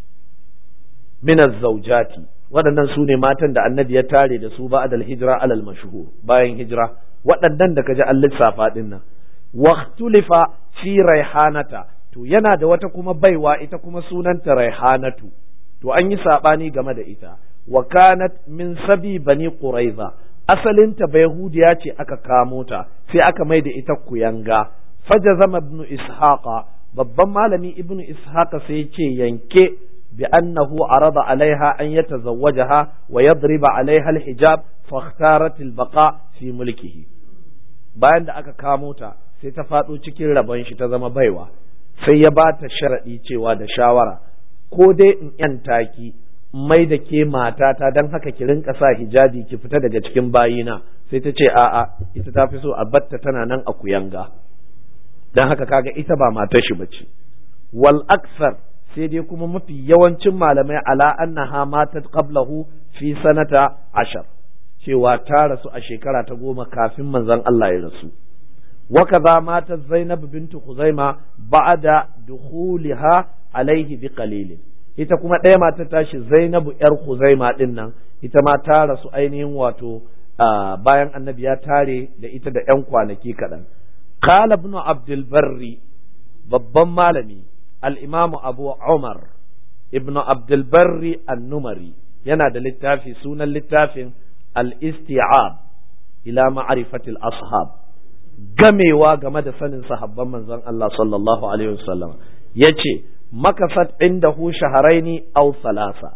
min az-zawjati waɗannan su ne matan da annabi ya tare da su ba'da al-hijra alal mashhur bayan hijira waɗannan da kaji an lissafa din nan waqtulifa fi raihanata to yana da wata kuma baiwa ita kuma sunanta raihanatu to an yi sabani game da ita wa kanat min sabi bani quraiza asalinta bayahudiya ce aka kamo ta sai aka mai da ita kuyanga fajazama ibnu ishaqa babban malami ibnu ishaqa sai ce yanke bi annahu arada alaiha an yatazawwajaha wa yadriba alaiha alhijab fakhtarat albaqa fi mulkihi bayan da aka kamo ta sai ta faɗo cikin rabon shi ta zama baiwa sai ya ba ta sharaɗi cewa da shawara ko dai in ‘yanta ki mai da ke matata don haka ki rinka sa hijabi ki fita daga cikin bayina sai ta ce a'a ita ta fi so a batta tana nan a kuyanga don haka kaga ita ba matar shi bace wal aksar sai dai kuma mafi yawancin malamai ala annaha matat qablahu fi sanata ashar cewa ta rasu a shekara ta goma kafin manzon Allah ya rasu وكذا ماتت زينب بنت خزيمة بعد دخولها عليه بقليل ita kuma ɗaya mata tashi Zainabu ‘yar Huzaima ɗin nan ita ma ta rasu ainihin wato bayan annabi ya tare da ita da ‘yan kwanaki kaɗan. Kala ibn Abdul Barri babban malami al'imamu Abu Umar ibn Abdul Barri annumari yana da littafi sunan littafin al-isti'ab ila ma'arifatil ashab gamewa game da sanin sahabban manzon Allah sallallahu alaihi wasallam yace makasat indahu shaharaini aw salasa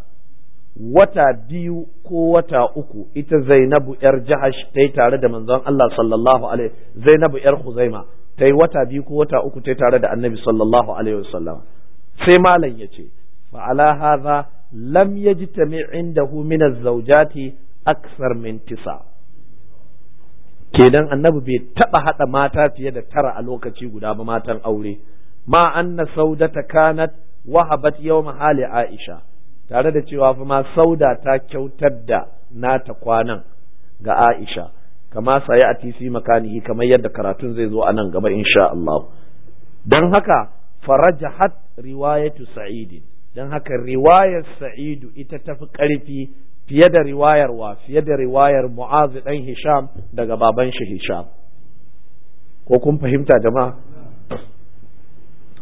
wata biyu ko wata uku ita Zainabu yar Jahash ta tare da manzon Allah sallallahu alaihi Zainabu yar Khuzaima ta yi wata biyu ko wata uku ta tare da Annabi sallallahu alaihi wasallam sai malam yace fa ala hadha lam yajtami indahu min az-zawjati akthar min tisa' kenan annabi bai taba hada mata fiye da tara a lokaci guda ba matan aure ma anna saudata kanat wahabat yawma hali aisha tare da cewa fa ma sauda ta kyautar da nata kwanan ga aisha kama sayi a tisi makanihi kamar yadda karatun zai zo a nan gaba insha Allah don haka farajahat riwayatu sa'id don haka riwayar sa'idu ita tafi karfi fiye da riwayar wa fiye da riwayar mu'azu dan hisham daga baban shi hisham ko kun fahimta jama'a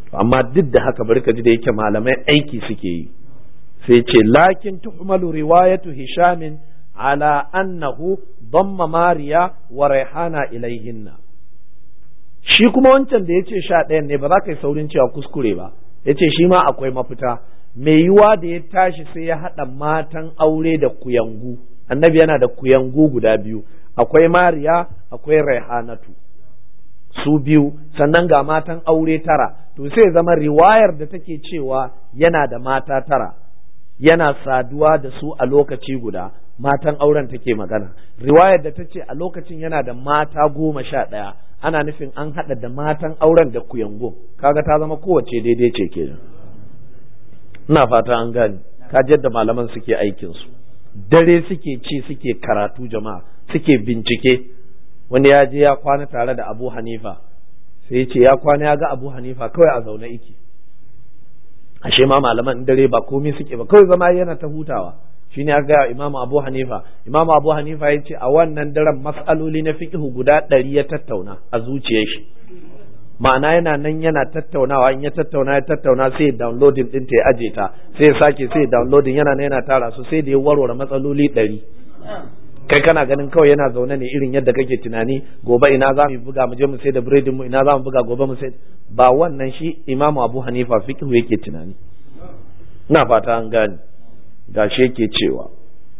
amma duk da haka bari ka ji da yake malamai aiki suke yi sai ce lakin tuhmalu riwayatu hishamin ala annahu damma mariya wa raihana ilaihinna shi kuma wancan da yace sha ɗayan ne ba za ka yi saurin cewa kuskure ba yace shi ma akwai mafita mai yiwa da ya tashi sai ya haɗa matan aure da kuyangu annabi yana da kuyangu guda biyu akwai mariya akwai raihanatu su biyu sannan ga matan aure tara to sai zama riwayar da take cewa yana da mata tara yana saduwa da su a lokaci guda matan auren take magana riwayar da ta ce a lokacin yana da mata goma sha ɗaya ana nufin an haɗa da matan auren da kuyango kaga ta zama kowace daidai ce kenan ina fata an gane ka yadda malaman suke aikinsu dare suke ci suke karatu jama'a suke bincike wani ya je ya kwana tare da abu hanifa sai ya ce ya kwana ya ga abu hanifa kawai a zaune iki ashe ma malaman dare ba komai suke ba kawai zama yana ta hutawa shi ne ga imamu abu hanifa imamu abu hanifa ya ce a wannan daren mas'aloli na fiqhu guda ɗari ya tattauna a zuciyar shi ma'ana yana nan yana tattaunawa in ya tattauna ya tattauna sai ya downloading din ta ya aje ta sai ya sake sai ya downloading yana nan yana tara su sai da ya warware matsaloli ɗari kai kana ganin kawai yana zaune ne irin yadda kake tunani gobe ina za mu buga mu je mu sai da biredin mu ina za mu buga gobe mu sai ba wannan shi imamu abu hanifa fiqhu yake tunani ina fata an gane gashi yake cewa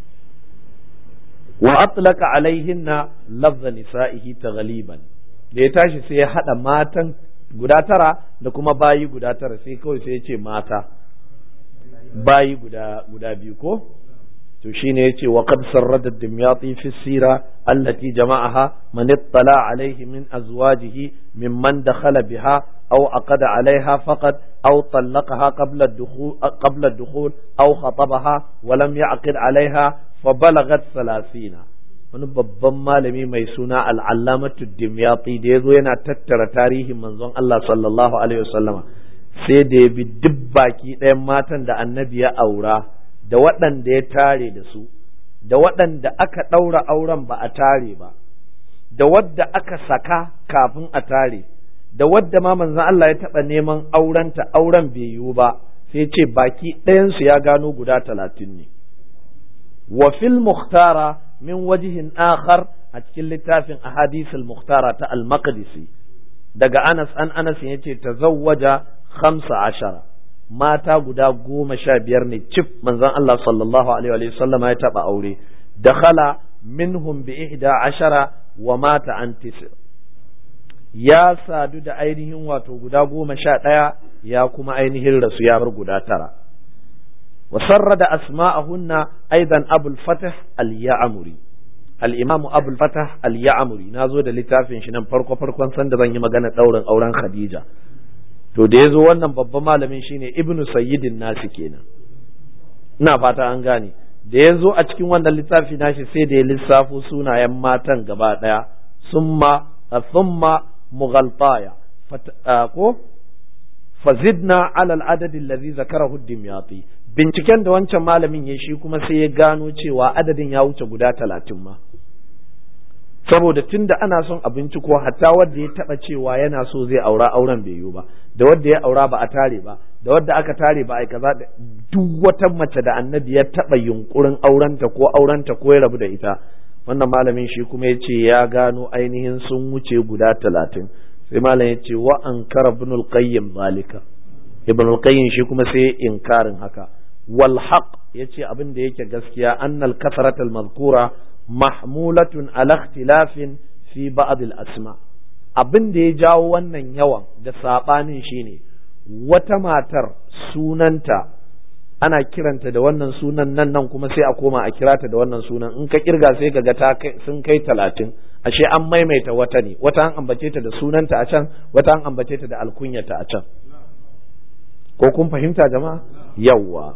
wa atlaka alaihinna lafza nisa'ihi taghliban da ya tashi sai ya hada matan guda tara da kuma bayi guda tara sai kawai sai ya ce mata bayi guda guda biyu ko to shine yace wa qad sarrada dimyati fi sira allati jama'aha man ittala alayhi min azwajihi mimman dakhala biha aw aqada alayha faqat aw talaqaha qabla ad-dukhul qabla ad-dukhul aw khatabaha wa lam ya'qid alayha fa balagat 30 wani babban malami mai suna al'allamatu dimyati da yazo yana tattara tarihin manzon Allah sallallahu alaihi wasallama sai da ya bi duk baki ɗayan matan da annabi ya aura da waɗanda ya tare da su da waɗanda aka ɗaura auren ba a tare ba da wadda aka saka kafin a tare da wadda ma manzon Allah ya taɓa neman aurenta auren bai yiwu ba sai ce baki ɗayansu ya gano guda talatin ne wa fil muhtara min wajihin akhar a cikin littafin ahadisul muhtara ta al-maqdisi daga Anas an Anas yace tazawwaja khamsa ashara mata guda goma sha biyar ne cif manzon Allah sallallahu alaihi wa sallama ya taba aure dakhala minhum bi ihda ashara wa mata an ya sadu da ainihin wato guda goma sha ɗaya ya kuma ainihin rasu ya bar guda tara وسرد أسماءهن أيضا أبو الفتح اليعمري الإمام أبو الفتح اليعمري نازو da littafin shi nan farko farkon sanda zan yi magana ɗaurin auren Khadija to da yazo wannan babban malamin shine Ibn Sayyidin nasi kenan ina fata an gane da yazo a cikin wannan littafi nashi sai da ya lissafo sunayen matan gaba daya summa thumma mughaltaya ko fazidna ala al-adad alladhi zakarahu ad-dimyati binciken da wancan malamin ya shi kuma sai ya gano cewa adadin ya wuce guda talatin ma saboda tunda ana son a binciko hatta wanda ya taba cewa yana so zai aura auren bai yiwu ba da wanda ya aura ba a tare ba da wanda aka tare ba a kaza duk wata mace da annabi ya taba yunkurin aurenta ko aurenta ko ya rabu da ita wannan malamin shi kuma ya ce ya gano ainihin sun wuce guda talatin sai malam ya ce wa an kara ibn qayyim zalika ibn qayyim shi kuma sai inkarin haka wal haq yace abin da yake gaskiya annal kasarat al mazkura mahmulatun ala ikhtilafin fi ba'd al asma abin da ya jawo wannan yawan da sabanin shine wata matar sunanta ana kiranta da wannan sunan nan nan kuma sai a koma a kirata da wannan sunan in ka kirga sai ka ga ta sun kai talatin ashe an maimaita wata ne wata an ambace ta da sunanta a can wata an ambace ta da alkunyata a can ko kun fahimta jama'a yawwa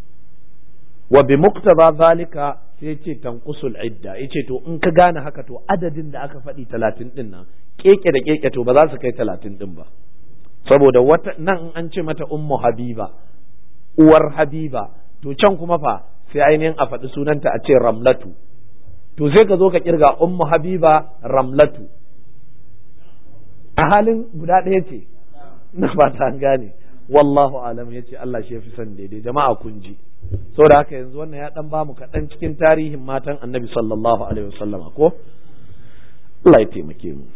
wa bi muqtada zalika sai ce tanqusul idda yace to in ka gane haka to adadin da aka faɗi talatin din nan keke da keke to ba za su kai talatin din ba saboda wata nan in an ce mata ummu habiba uwar habiba to can kuma fa sai ainihin a faɗi sunanta a ce ramlatu to sai ka zo ka kirga ummu habiba ramlatu a halin guda ɗaya ce na fata an gane wallahu alam ya ce Allah shi ya fi son daidai jama'a kun ji saboda haka yanzu wannan ya dan bamu kaɗan cikin tarihin matan annabi sallallahu alaihi wasallama ko Allah ya taimake mu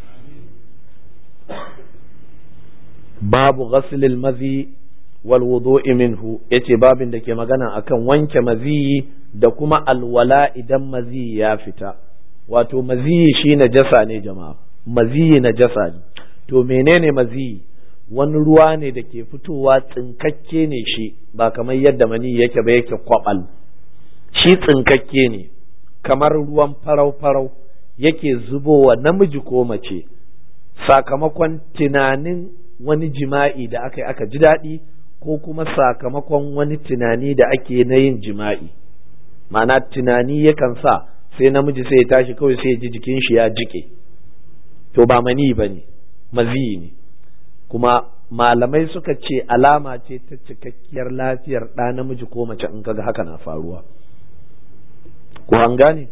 babu ghaslil mazi wal wudu'i minhu yace babin da ke magana akan wanke maziyi da kuma alwala idan maziyi ya fita wato maziyi shi najasa ne jama'a maziyi najasa ne to menene maziyi wani ruwa ne da ke fitowa tsinkakke ne shi ba kamar yadda mani yake ba yake kwabal shi tsinkakke ne kamar ruwan farau-farau yake zubowa namiji ko mace sakamakon tunanin wani jima'i da aka yi aka ji daɗi ko kuma sakamakon wani tunani da ake na yin jima'i ma'ana tunani yakan sa sai namiji sai ya tashi kawai sai ya ji jikin shi ya jike to ba mani ba ne maziyi ne kuma malamai suka ce alama ce ta cikakkiyar lafiyar ɗa namiji ko mace in kaga haka na faruwa ko an gane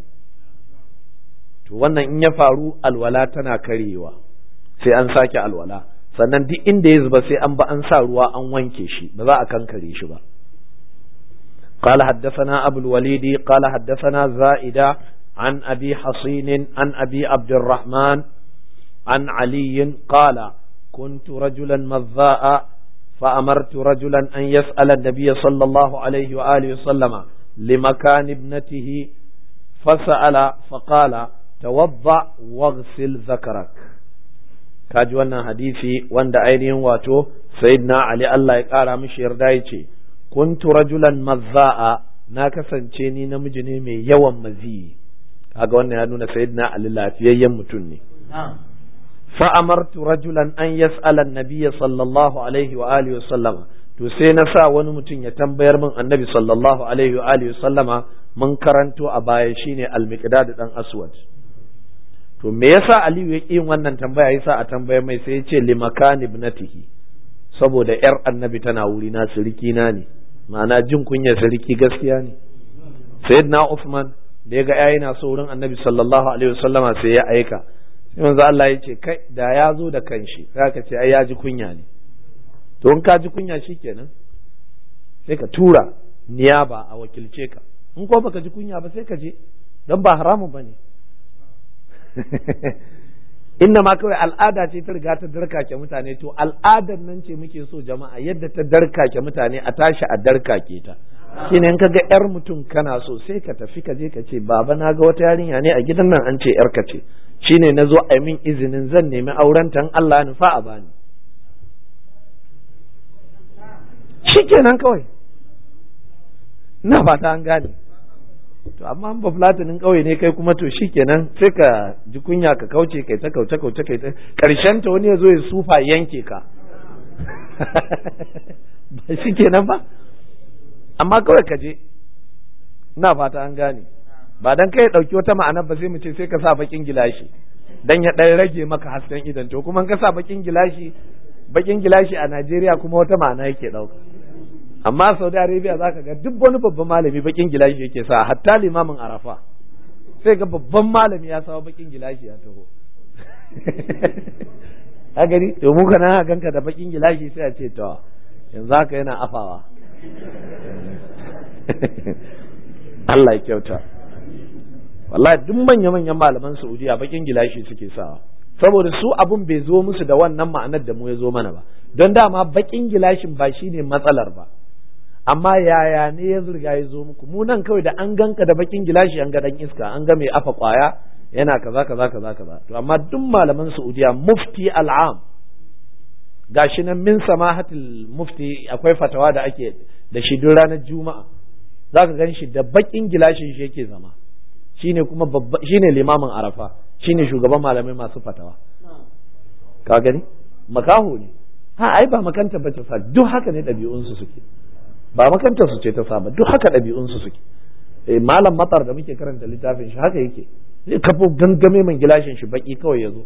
to wannan in ya faru alwala tana karyewa sai an sake alwala sannan duk inda ya zuba sai an ba an sa ruwa an wanke shi ba za a kankare shi ba قال حدثنا أبو الوليد قال حدثنا زائدة عن أبي حصين عن أبي عبد الرحمن عن علي قال كنت رجلا مذاء فأمرت رجلا أن يسأل النبي صلى الله عليه وآله وسلم لمكان ابنته فسأل فقال توضأ واغسل ذكرك kaji wannan hadisi wanda ainihin wato sayyidina Ali Allah ya kara mishi yarda yace kuntu rajulan mazza'a na kasance ni namiji ne mai yawan maziyi kaga wannan ya nuna sayyidina Ali lafiyayyen mutum ne فأمرت رجلا أن يسأل النبي صلى الله عليه وآله وسلم to sai na sa wani mutum ya tambayar min annabi sallallahu alaihi wa alihi sallama mun karanto a baya shine al-miqdad dan aswad to me yasa aliyu ya yin wannan tambaya yasa a tambayar mai sai ya ce limakan ibnatihi saboda yar annabi tana wuri na siriki na ne ma'ana jin kunya siriki gaskiya ne sayyidina Uthman da ya ga yayi na so wurin annabi sallallahu alaihi wasallama sai ya aika yanzu Allah ya ce kai da ya zo da kanshi za ka ce ai ya ji kunya ne to in ka ji kunya shikenan sai ka tura niyaba a wakilce ka in ko baka ji kunya ba sai ka je don ba haramun ba ne inna ma kawai al'ada ce ta riga ta darkake mutane to al'adar nan ce muke so jama'a yadda ta darkake mutane a tashi a darkake ta shine in kaga yar mutum kana so sai ka tafi ka je ka ce baba na ga wata yarinya ne a gidan nan an ce yar ka ce shine na zo a min izinin zan nemi auren tan Allah nufa a bani shikenan kawai na fata an gane to amma ba fulatinin kauye ne kai kuma to shikenan sai ka ji kunya ka kauce kai ta kauce kauce kai ta karshen ta wani ya zo ya sufa yanke ka ba shikenan ba amma kawai ka je na fata an gane ba dan kai dauki wata ma'ana ba sai mu ce sai ka sa bakin gilashi dan ya dan rage maka hasken idan to kuma ka sa bakin gilashi bakin gilashi a Najeriya kuma wata ma'ana yake dauka amma Saudi Arabia zaka ga duk wani babban malami bakin gilashi yake sa hatta limamin Arafa sai ga babban malami ya sawa bakin gilashi ya taho a gari to mu kana ganka da bakin gilashi sai a ce to yanzu haka yana afawa Allah ya kyauta wallahi duk manya-manyan malaman Saudiya bakin gilashi suke sawa saboda su abun bai zo musu da wannan ma'anar da mu ya zo mana ba don dama bakin gilashin ba shine matsalar ba amma yaya ne ya zurga ya zo muku mu nan kawai da an ganka da bakin gilashi an ga dan iska an ga mai afa kwaya yana kaza kaza kaza kaza to amma duk malaman Saudiya mufti al'am gashi nan min samahatul mufti akwai fatawa da ake da shi duk ranar juma'a zaka gan shi da bakin gilashin shi yake zama shine kuma babba shine limamin arafa shine shugaban malamai masu fatawa ka gani makaho ne ha ai ba makanta bace fa duk haka ne ɗabi'unsu suke ba makantar su ce ta saba duk haka ɗabi'unsu suke eh malam matar da muke karanta littafin shi haka yake zai kafo gangame man gilashin shi baki kawai ya zo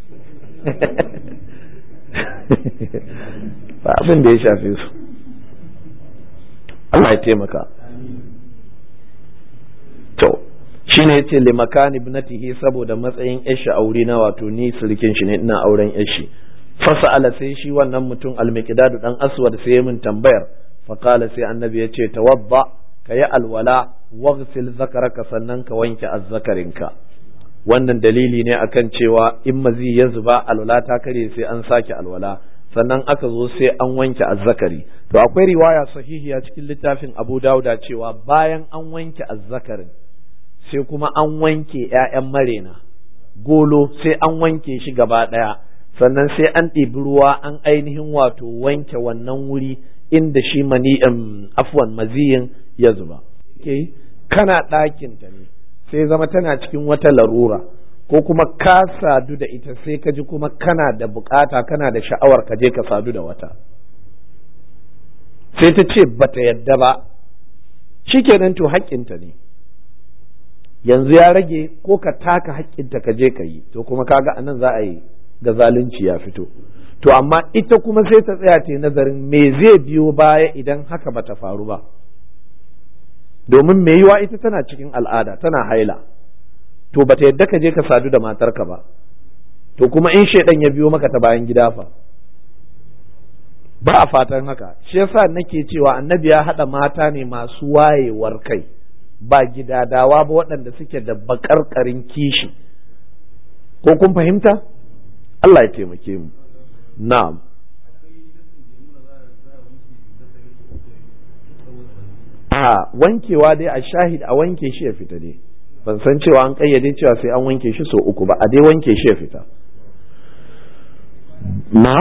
ba abin da ya shafe su Allah ya taimaka to shine yace li makani ibnatihi saboda matsayin yashi aure na wato ni sirkin shi ne ina auren yashi fasa'ala sai shi wannan mutum almiqdadu dan aswad sai ya min tambayar faqala sai annabi ya ce tawadda ka yi alwala waghsil zakaraka sannan ka wanke azzakarinka wannan dalili ne akan cewa in mazi ya zuba alwala ta kare sai an sake alwala sannan aka zo sai an wanke azzakari to akwai riwaya sahihiya cikin littafin Abu Dawuda cewa bayan an wanke azzakarin sai kuma an wanke ƴaƴan marena golo sai an wanke shi gaba ɗaya sannan sai an ɗibi ruwa an ainihin wato wanke wannan wuri inda shi mani afwan maziyin ya zuba kana ɗakinta ne sai zama tana cikin wata larura ko kuma ka sadu da ita sai ka ji kuma kana da bukata kana da sha'awar ka je ka sadu da wata sai ta ce bata yadda ba shikenan to haƙƙinta ne yanzu ya rage ko ka taka haƙƙinta ka je ka yi to kuma kaga anan za a yi ga zalunci ya fito to amma ita kuma sai ta tsaya ta nazarin me zai biyo baya idan haka bata faru ba domin me yiwa ita tana cikin al'ada tana haila to bata yadda ka je ka sadu da matarka ba to kuma in shaidan ya biyo maka ta bayan gida fa ba a fatan haka shi yasa nake cewa annabi ya haɗa mata ne masu wayewar kai ba gidadawa ba waɗanda suke da baƙarƙarin kishi ko kun fahimta Allah ya taimake mu na'am a wankewa dai a shahid a wanke shi ya fita dai ban san cewa an kayyade cewa sai an wanke shi sau uku ba a dai wanke shi ya fita na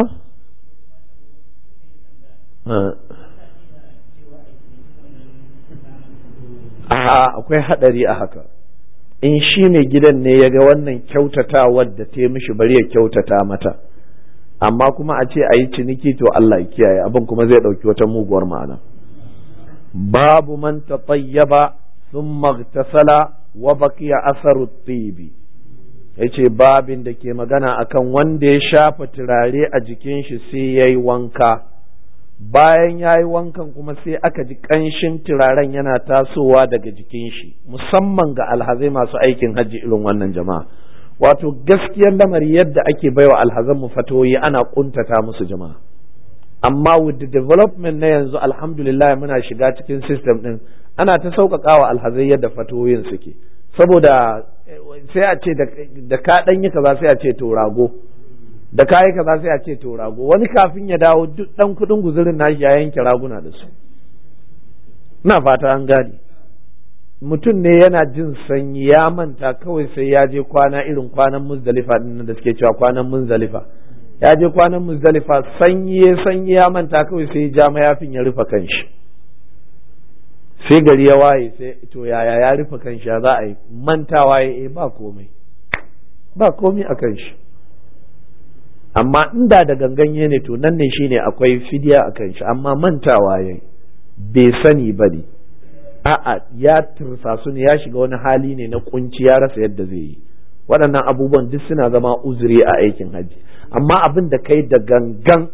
a akwai hadari a haka in shi mai gidan ne ya ga wannan kyautatawar da ta mishi bari ya kyautata mata amma kuma a ce a yi ciniki to Allah ya kiyaye abin kuma zai ɗauki wata muguwar ma'ana babu man tatayyaba thumma ightasala wa baqiya asaru tibi yace babin da ke magana akan wanda ya shafa turare a jikin shi sai yayi wanka bayan ya yi wankan kuma sai aka ji ƙanshin turaren yana tasowa daga jikin shi musamman ga alhazai masu aikin hajji irin wannan jama'a wato gaskiyar lamari yadda ake baiwa alhazan mu fatoyi ana kuntata musu jama'a amma with the development na yanzu alhamdulillah muna shiga cikin system din ana ta sauƙaƙa wa alhazai yadda fatoyin suke saboda sai a ce da ka ɗan yi kaza sai a ce to rago da kayi kaza sai a ce to rago wani kafin ya dawo duk dan kudin guzurin nashi ya yanke raguna da su na fata an gane mutum ne yana jin sanyi ya manta kawai sai ya je kwana irin kwanan muzdalifa din da suke cewa kwanan muzdalifa ya je kwanan muzdalifa sanyi ya sanyi ya manta kawai sai ya ja mayafin ya rufe kanshi sai gari ya waye sai to yaya ya rufe kanshi ya za a yi mantawa ya ba komai ba komai a kanshi amma inda da ganganye ne to nan ne shine akwai fidiya a kan shi amma mantawa ya bai sani ba ne a'a ya tursasu ne ya shiga wani hali ne na kunci ya rasa yadda zai yi waɗannan abubuwan duk suna zama uzuri a aikin hajji amma abin da kai da gangan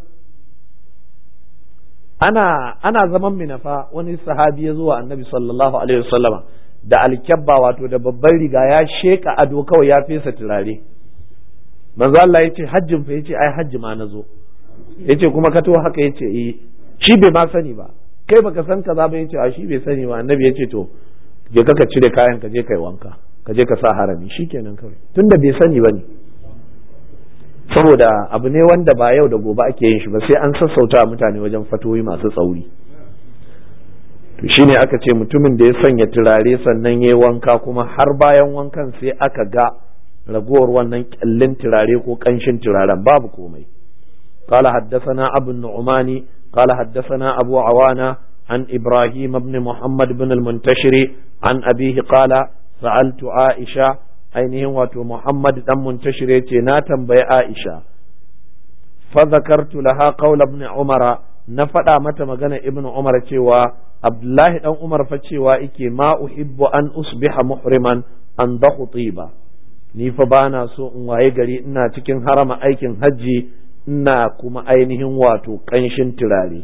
ana ana zaman minafa wani sahabi ya zuwa annabi sallallahu alaihi wasallama da alkyabba wato da babban riga ya sheka ado kawai ya fesa turare manzo Allah yace hajjin fa yace ai hajji ma nazo yace kuma ka to haka yace eh shi bai ma sani ba kai baka san kaza ba yace a shi bai sani ba annabi yace to je ka cire kayan ka je kai wanka ka je ka sa harami shikenan kawai tunda bai sani bane saboda abu ne wanda ba yau da gobe ake yin shi ba sai an sassauta mutane wajen fatoyi masu tsauri to shine aka ce mutumin da ya sanya turare sannan ya wanka kuma har bayan wankan sai aka ga ragowar wannan kyallin turare ko kanshin turaren babu komai قال حدثنا أبو النعمان قال حدثنا أبو عوانة عن إبراهيم بن محمد بن المنتشر عن أبيه قال سألت عائشة ainihin wato Muhammad dan muntashir yace na tambayi Aisha fa zakartu laha qawla ibn Umar na faɗa mata magana ibn Umar cewa Abdullahi dan Umar fa cewa yake ma uhibbu an usbiha muhriman an dahu tiba ni fa bana so in waye gari ina cikin harama aikin hajji ina kuma ainihin wato kanshin turare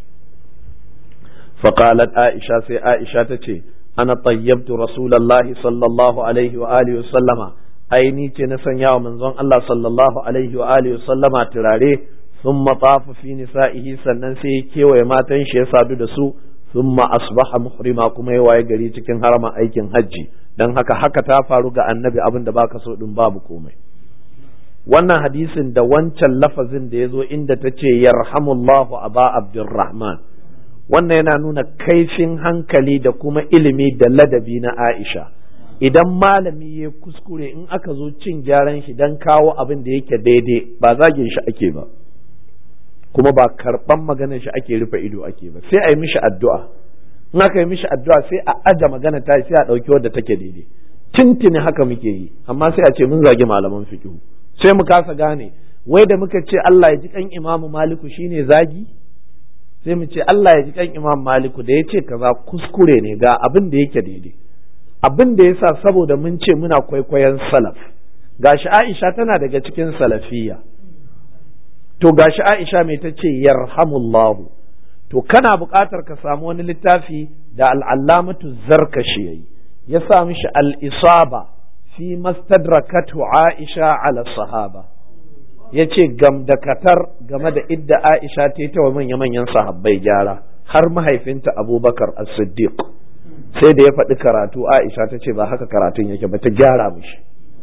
فقالت عائشة سي عائشة تتي أنا طيبت رسول الله صلى الله عليه وآله وسلم ai ni ce na sanya wa manzon Allah sallallahu alaihi wa alihi sallama turare thumma tafa fi nisa'ihi sannan sai ya kewaye matan shi ya sadu da su thumma asbaha muhrima kuma ya waye gari cikin harama aikin hajji dan haka haka ta faru ga annabi abin da baka so din babu komai wannan hadisin da wancan lafazin da ya zo inda ta ce yarhamullahu aba abdurrahman wannan yana nuna kaifin hankali da kuma ilimi da ladabi na aisha idan malami ya kuskure in aka zo cin gyaran shi don kawo abin da yake daidai ba zagin shi ake ba kuma ba karɓan maganar shi ake rufe ido ake ba sai a yi mishi addu'a in aka yi mishi addu'a sai a aja magana ta sai a ɗauki wadda take daidai tintini haka muke yi amma sai a ce mun zagi malaman fiqhu sai mu kasa gane wai da muka ce Allah ya ji kan imamu maliku shine zagi sai mu ce Allah ya ji kan imam maliku da ya ce kaza kuskure ne ga abin da yake daidai abin da yasa saboda mun ce muna kwaikwayon salaf gashi Aisha tana daga cikin salafiyya to gashi Aisha mai ta ce yarhamullahu to kana buƙatar ka samu wani littafi da al'allamatu zarkashi yayi ya sa mishi al-isaba fi mastadrakatu Aisha ala sahaba ya ce gamdakatar game da idda Aisha ta yi ta wa manya-manyan sahabbai gyara har mahaifinta Abubakar as-Siddiq sai da ya faɗi karatu Aisha ta ce ba haka karatun yake ba ta gyara mishi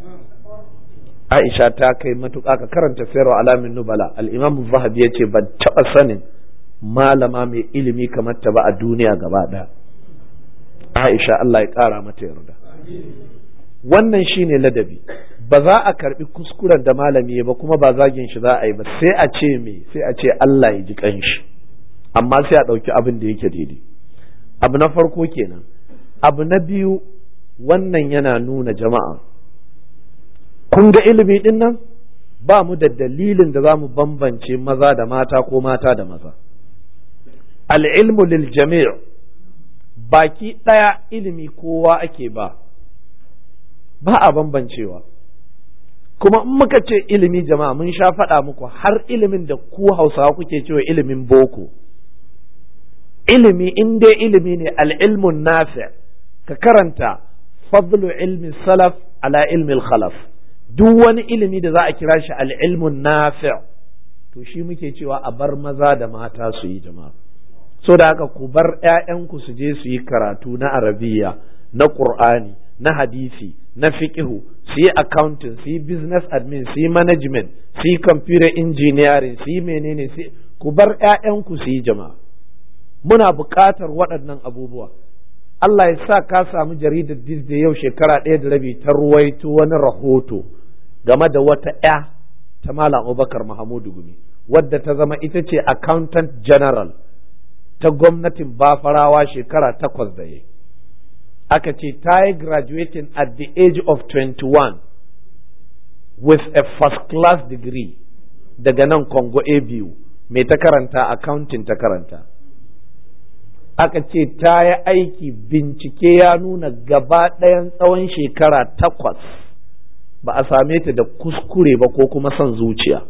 Aisha ta kai matuƙa ka karanta sayarwa alamin nubala al-Imam Zahabi ya ce ban taɓa sanin malama mai ilimi kamar ta ba a duniya gaba ɗaya Aisha Allah ya ƙara mata yarda wannan shine ladabi ba za a karbi kuskuren da malami ba kuma ba zagin shi za a yi ba sai a ce me sai a ce Allah ya ji kanshi amma sai a ɗauki abin da yake daidai abu na farko kenan abu na biyu wannan yana nuna jama'a kun ga ilimi din nan ba mu da dalilin da za mu bambance maza da mata ko mata da maza al'ilmu lil jami' baki ɗaya ilimi kowa ake ba ba a bambancewa kuma in muka ce ilimi jama'a mun sha faɗa muku har ilimin da ku hausawa kuke cewa ilimin boko ilimi in dai ilimi ne al'ilmun nafi ka karanta fadlu ilmi salaf ala ilmi khalaf duk wani ilimi da za a kira shi al'ilmun nafi to shi muke cewa a bar maza da mata su yi jama'a so da haka ku bar 'ya'yanku su je su yi karatu na arabiya na ƙur'ani na hadisi na fiqihu su yi accounting su yi business admin su yi management su yi computer engineering su yi menene su ku bar 'ya'yanku su yi jama'a muna buƙatar waɗannan abubuwa Allah ya sa ka samu jaridar Disney yau shekara ɗaya da rabi ta ruwaito wani rahoto game da wata 'ya ta Malam Abubakar Mahamudu Gumi wadda ta zama ita ce accountant general ta gwamnatin Bafarawa shekara takwas da yayi aka ce ta yi graduating at the age of 21 with a first class degree daga nan Congo ABU mai ta karanta accounting ta karanta aka ce ta yi aiki bincike ya nuna gaba ɗayan tsawon shekara takwas ba a same ta da kuskure ba ko kuma son zuciya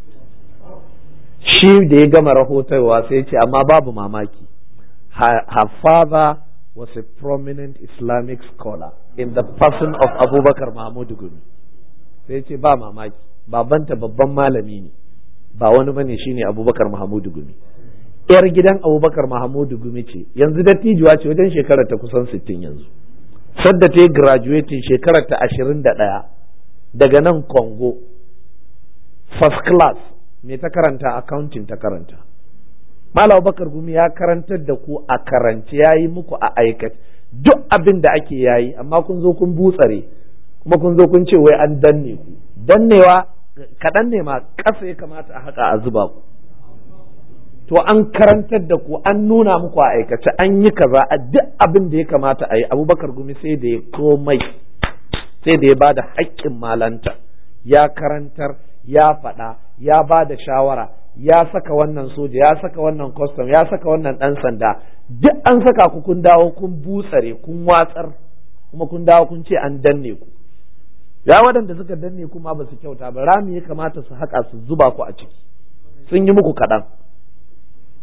shi da ya gama rahotarwa sai ce amma babu mamaki her father was a prominent Islamic scholar in the person of Abubakar Mahmud Gumi sai ce ba mamaki babanta babban malami ne ba wani bane shine Abubakar Mahmud Gumi yar gidan Abubakar Mahmud Gumi ce yanzu dattijuwa ce wajen shekarar ta kusan 60 yanzu sadda ta yi graduating shekarar ta 21 daga nan Congo first class me ta karanta accounting ta karanta Malam Bakar Gumi ya karantar da ku a karance ya yi muku a aikace duk abin da ake yayi amma kun zo kun butsare kuma kun zo kun ce wai an danne ku dannewa kaɗan ne ma ƙasa ya kamata a haka a zuba ku to an karantar da ku an nuna muku a aikace an yi kaza a duk abin da ya kamata a yi abubakar gumi sai da ya komai sai da ya ba da haƙƙin malanta ya karantar ya faɗa ya ba da shawara ya saka wannan soja ya saka wannan custom ya saka wannan ɗan sanda duk an saka ku kun dawo kun butsare kun watsar kuma kun dawo kun ce an danne ku ya waɗanda suka danne kuma ba su kyauta ba rami ya kamata su haƙa su zuba ku a ciki sun yi muku kaɗan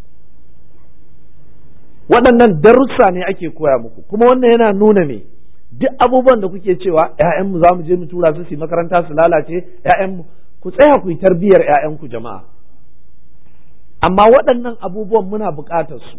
waɗannan darussa ne ake koya muku kuma wannan yana nuna me duk abubuwan da kuke cewa ‘ya'yanmu za mu je mu tura su su makaranta su lalace ‘ya'yanmu ku tsaya ku yi tarbiyyar ‘ya'yanku jama'a amma waɗannan abubuwan muna buƙatar su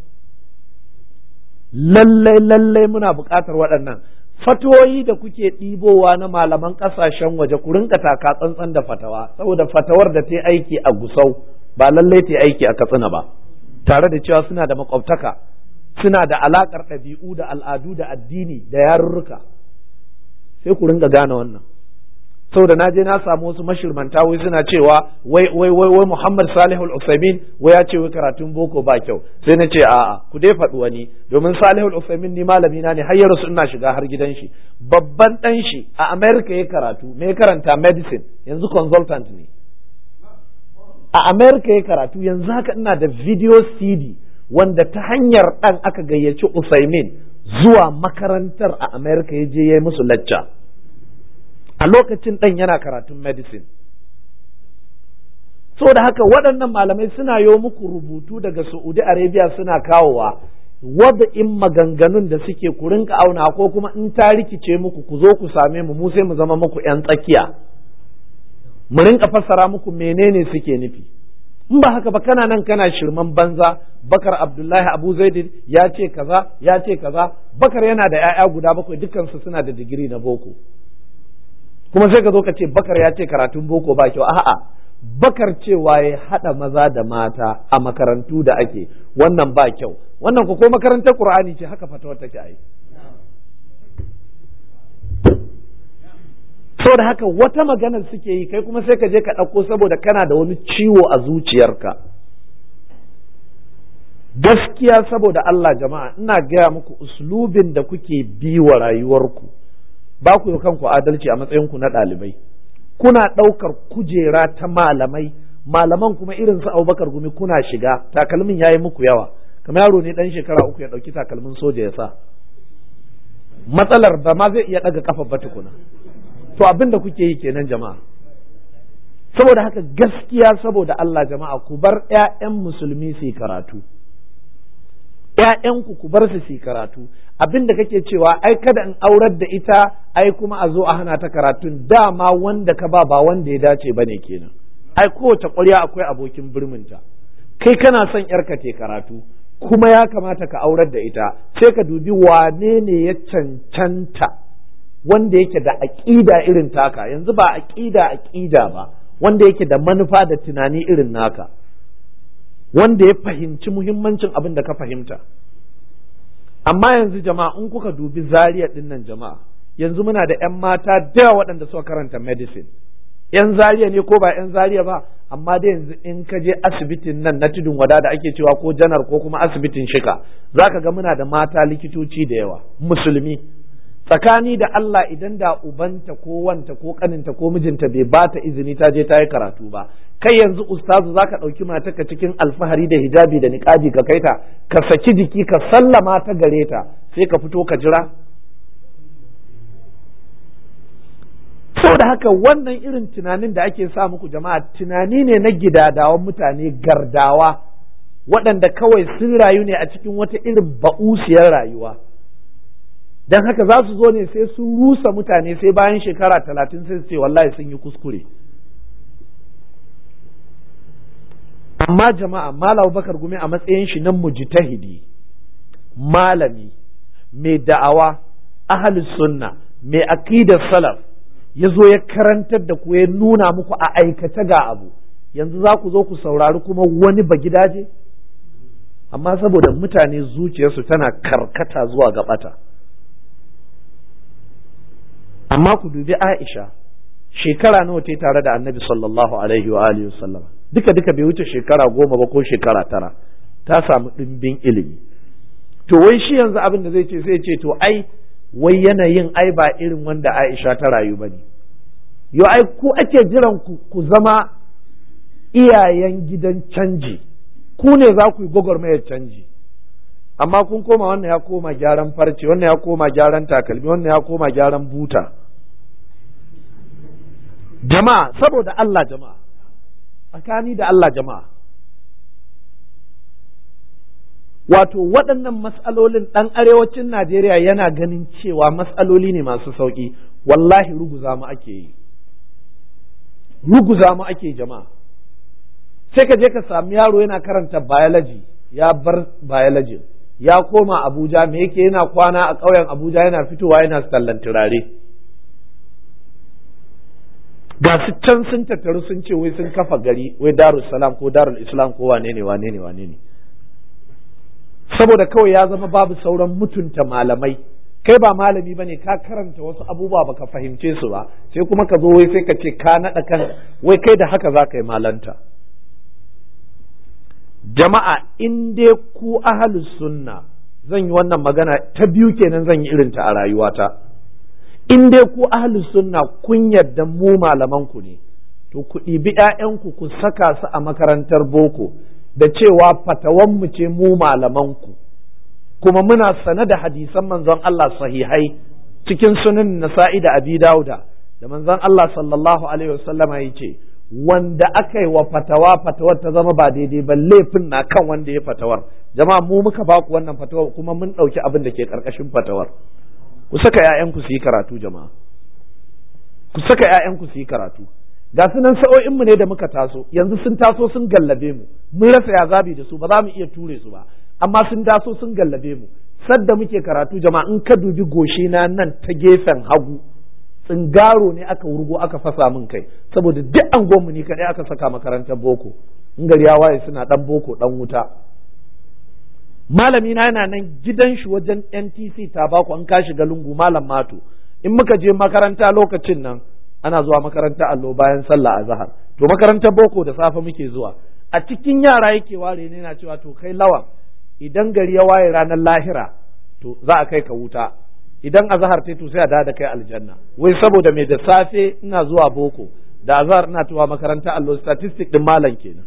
lallai lallai muna buƙatar waɗannan fatoyi da kuke ɗibowa na malaman ƙasashen waje ku rinka taka tsantsan da fatawa saboda fatawar da ta aiki a gusau ba lallai ta aiki a katsina ba tare da cewa suna da makwabtaka suna da alaƙar ɗabi'u da al'adu da addini da yarurruka sai ku ringa gane wannan saboda na je na samu wasu mashirmanta wai suna cewa wai wai wai wai Muhammad Salih al-Utsaimin wai ya ce wai karatun boko ba kyau sai na ce a'a ku dai faɗi wani domin Salih al-Utsaimin ni malami na ne har ya rasu ina shiga har gidan shi babban dan shi a America ya karatu me karanta medicine yanzu consultant ne a America ya karatu yanzu haka ina da video CD wanda ta hanyar dan aka gayyaci Utsaimin zuwa makarantar a America ya je ya yi musu lacca a lokacin ɗan yana karatun medicine so da haka waɗannan malamai suna yo muku rubutu daga saudi arabia suna kawowa in maganganun da suke ku rinka auna ko kuma in ta rikice muku ku zo ku same mu mu sai mu zama muku 'yan tsakiya mu rinka fassara muku menene suke nufi in ba haka ba kana nan kana shirman banza bakar abdullahi abu zaidin ya ce kaza ya ce kaza bakar yana da 'ya'ya guda bakwai dukansu suna da digiri na boko kuma sai ka zo ka ce bakar ya ce karatun boko ba kyau a'a bakar cewa ya haɗa maza da mata a makarantu da ake wannan ba kyau wannan ko ko makarantar qur'ani ce haka fatawar take ai saboda haka wata maganar suke yi kai kuma sai ka je ka ɗauko saboda kana da wani ciwo a zuciyarka gaskiya saboda Allah jama'a ina gaya muku uslubin da kuke bi wa rayuwarku ba ku yi kanku adalci a matsayinku na ɗalibai kuna ɗaukar kujera ta malamai malaman kuma irin su abubakar gumi kuna shiga takalmin ya yi muku yawa kamar yaro ne ɗan shekara uku ya ɗauki takalmin soja ya sa matsalar ba ma zai iya ɗaga kafa ba tukuna to abin da kuke yi kenan jama'a saboda haka gaskiya saboda Allah jama'a ku bar 'ya'yan musulmi su karatu ‘ya'yanku ku bar su su karatu abin da kake cewa ai kada in aurar da ita ai kuma a zo a hana ta karatun dama wanda ka ba ba wanda ya dace ba ne kenan ai kowace ƙwarya akwai abokin birminta kai kana son ‘yarka te karatu kuma ya kamata ka aurar da ita sai ka dubi wane ne ya cancanta wanda yake da aƙida irin taka yanzu ba aƙida aƙida ba wanda yake da manufa da tunani irin naka wanda ya fahimci muhimmancin abin da ka fahimta amma yanzu jama'a in kuka dubi zariya din nan jama'a yanzu muna da 'yan mata da waɗanda suka karanta medicine 'yan zariya ne ko ba 'yan zariya ba amma da yanzu in ka je asibitin nan na tudun wada da ake cewa ko janar ko kuma asibitin shika zaka ga muna da mata likitoci da yawa musulmi tsakani da Allah idan da ubanta ko wanta ko kaninta ko mijinta bai ba ta izini ta je ta yi karatu ba kai yanzu ustazu zaka ɗauki matarka cikin alfahari da hijabi da niƙabi ka kai ta ka saki jiki ka sallama ta gare ta sai ka fito ka jira da haka wannan irin tunanin da ake sa muku jama'a tunani ne na gidadawan mutane gardawa waɗanda kawai sun rayu ne a cikin wata irin ba'usiyar rayuwa don haka za su zo ne sai sun rusa mutane sai bayan shekara talatin sai su ce wallahi sun yi kuskure amma jama'a malam bakar gumi a matsayin shi nan mujtahidi malami mai da'awa ahlus sunna mai aqidar salaf ya zo ya karantar da ku ya nuna muku a aikace ga abu yanzu za ku zo ku saurari kuma wani bagidaje amma saboda mutane zuciyarsu tana karkata zuwa ga bata amma ku dubi Aisha shekara nawa ta tare da Annabi sallallahu alaihi wa alihi wasallam duka duka bai wuce shekara goma ba ko shekara tara ta samu ɗimbin ilimi to wai shi yanzu abin da zai ce sai ce to ai wai yanayin ai ba irin wanda Aisha ta rayu ba ne yo ai ku ake jiran ku ku zama iyayen gidan canji ku ne za ku yi gwagwarmayar canji amma kun koma wannan ya koma gyaran farce wannan ya koma gyaran takalmi wannan ya koma gyaran buta jama'a saboda Allah jama'a tsakani da Allah jama'a wato waɗannan matsalolin ɗan arewacin Najeriya yana ganin cewa matsaloli ne masu sauƙi wallahi ruguza mu ake yi ruguza mu ake jama'a sai ka je ka sami yaro yana karanta biology ya bar biology ya koma Abuja me yake yana kwana a ƙauyen Abuja yana fitowa yana sallan turare ga su can sun tattaru sun ce wai sun kafa gari wai darul salam ko darul islam ko wane ne wane ne wane ne saboda kawai ya zama babu sauran mutunta malamai kai ba malami bane ka karanta wasu abubuwa baka fahimce su ba sai kuma ka zo wai sai ka ce ka naɗa kan wai kai da haka za ka yi malanta jama'a in dai ku ahalus sunna zan yi wannan magana ta biyu kenan zan yi irinta a rayuwata in dai ku ahalus sunna kun yarda mu malaman ku ne to ku ɗibi ‘ya'yanku ku saka su a makarantar boko da cewa fatawanmu ce mu malamanku kuma muna sane da hadisan manzon Allah sahihai cikin sunan nasa'i da abi dauda da manzon Allah sallallahu alaihi wasallama ya ce wanda aka yi wa fatawa fatawar ta zama ba daidai ba laifin na kan wanda ya fatawar jama'a mu muka ba ku wannan fatawar kuma mun ɗauki abin da ke ƙarƙashin fatawar ku saka ‘ya'yanku su yi karatu jama'a ku saka ‘ya'yanku su yi karatu ga su nan sa'o'inmu ne da muka taso yanzu sun taso sun gallabe mu mun rasa ya zabi da su ba za mu iya ture su ba amma sun taso sun gallabe mu sadda muke karatu jama'a in ka dubi goshi na nan ta gefen hagu tsingaro ne aka wurgo aka fasa min kai saboda duk angonmu ni kadai aka saka makarantar boko in gari ya waye suna dan boko dan wuta malami na yana nan gidan shi wajen NTC tabako an ka shiga lungu malam mato in muka je makaranta lokacin nan ana zuwa makaranta allo bayan sallah a zahar to makarantar boko da safe muke zuwa a cikin yara yake ware ne na cewa to kai lawan idan gari ya waye ranar lahira to za a kai ka wuta idan azahar ta to sai a da kai aljanna wai saboda me da safe ina zuwa boko da azahar ina tuwa makaranta allo statistic din malam kenan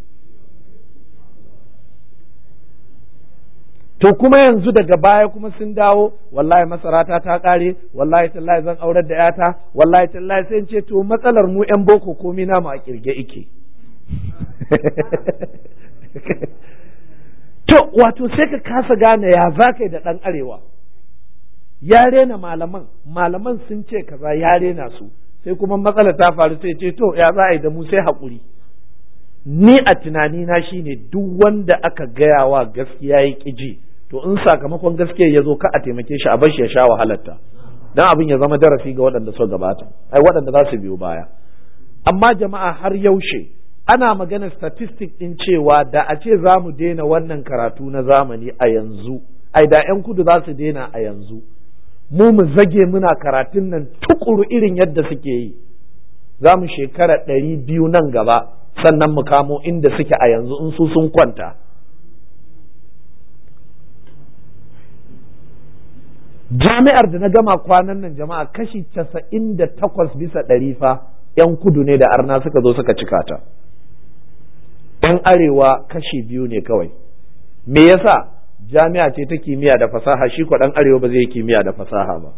to kuma yanzu daga baya kuma sun dawo wallahi masarata ta kare wallahi tallahi zan aurar da yata wallahi tallahi sai ce to matsalar mu yan boko komi na mu a kirge ike to wato sai ka kasa gane ya za ka da ɗan arewa ya rena malaman malaman sun ce kaza ya rena su sai kuma matsala ta faru sai ce to ya za a yi da mu sai haƙuri ni a tunanina shine duk wanda aka gaya wa gaskiya ya ƙi ji to in sakamakon gaskiya ya zo ka a taimake shi a bar shi ya sha wahalarta dan abin ya zama darasi ga waɗanda suka gabata ai waɗanda za su biyo baya amma jama'a har yaushe ana magana statistic din cewa da a ce za mu daina wannan karatu na zamani a yanzu ai da 'yan kudu za su daina a yanzu mu mu zage muna karatun nan tukuru irin yadda suke yi za mu shekara ɗari biyu nan gaba sannan mu kamo inda suke a yanzu in su sun kwanta jami'ar da na gama kwanan nan jama'a kashi casa'in da takwas bisa ɗari fa 'yan kudu ne da arna suka zo suka cika ta 'yan arewa kashi biyu ne kawai me yasa jami'a ce ta kimiyya da fasaha shi ko ɗan arewa ba zai yi kimiyya da fasaha ba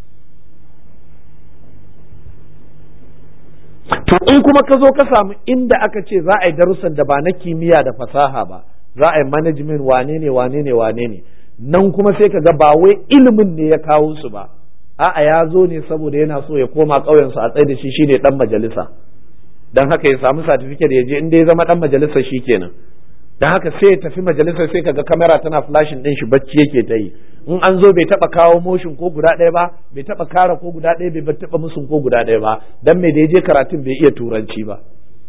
to in kuma ka zo ka samu inda aka ce za a yi darussan da ba na kimiyya da fasaha ba za a yi management wane ne wane ne wane ne nan kuma sai ka ga ba wai ilimin ne ya kawo su ba a'a ya zo ne saboda yana so ya koma ƙauyensu a tsaye da shi shine dan majalisa dan haka ya samu certificate ya je inda ya zama dan majalisa shi kenan dan haka sai ya tafi majalisar sai kaga kamera tana flashing din shi bacci yake ta yi in an zo bai taba kawo motion ko guda ɗaya ba bai taba kara ko guda ɗaya bai taba musun ko guda ɗaya ba dan me da ya je karatun bai iya turanci ba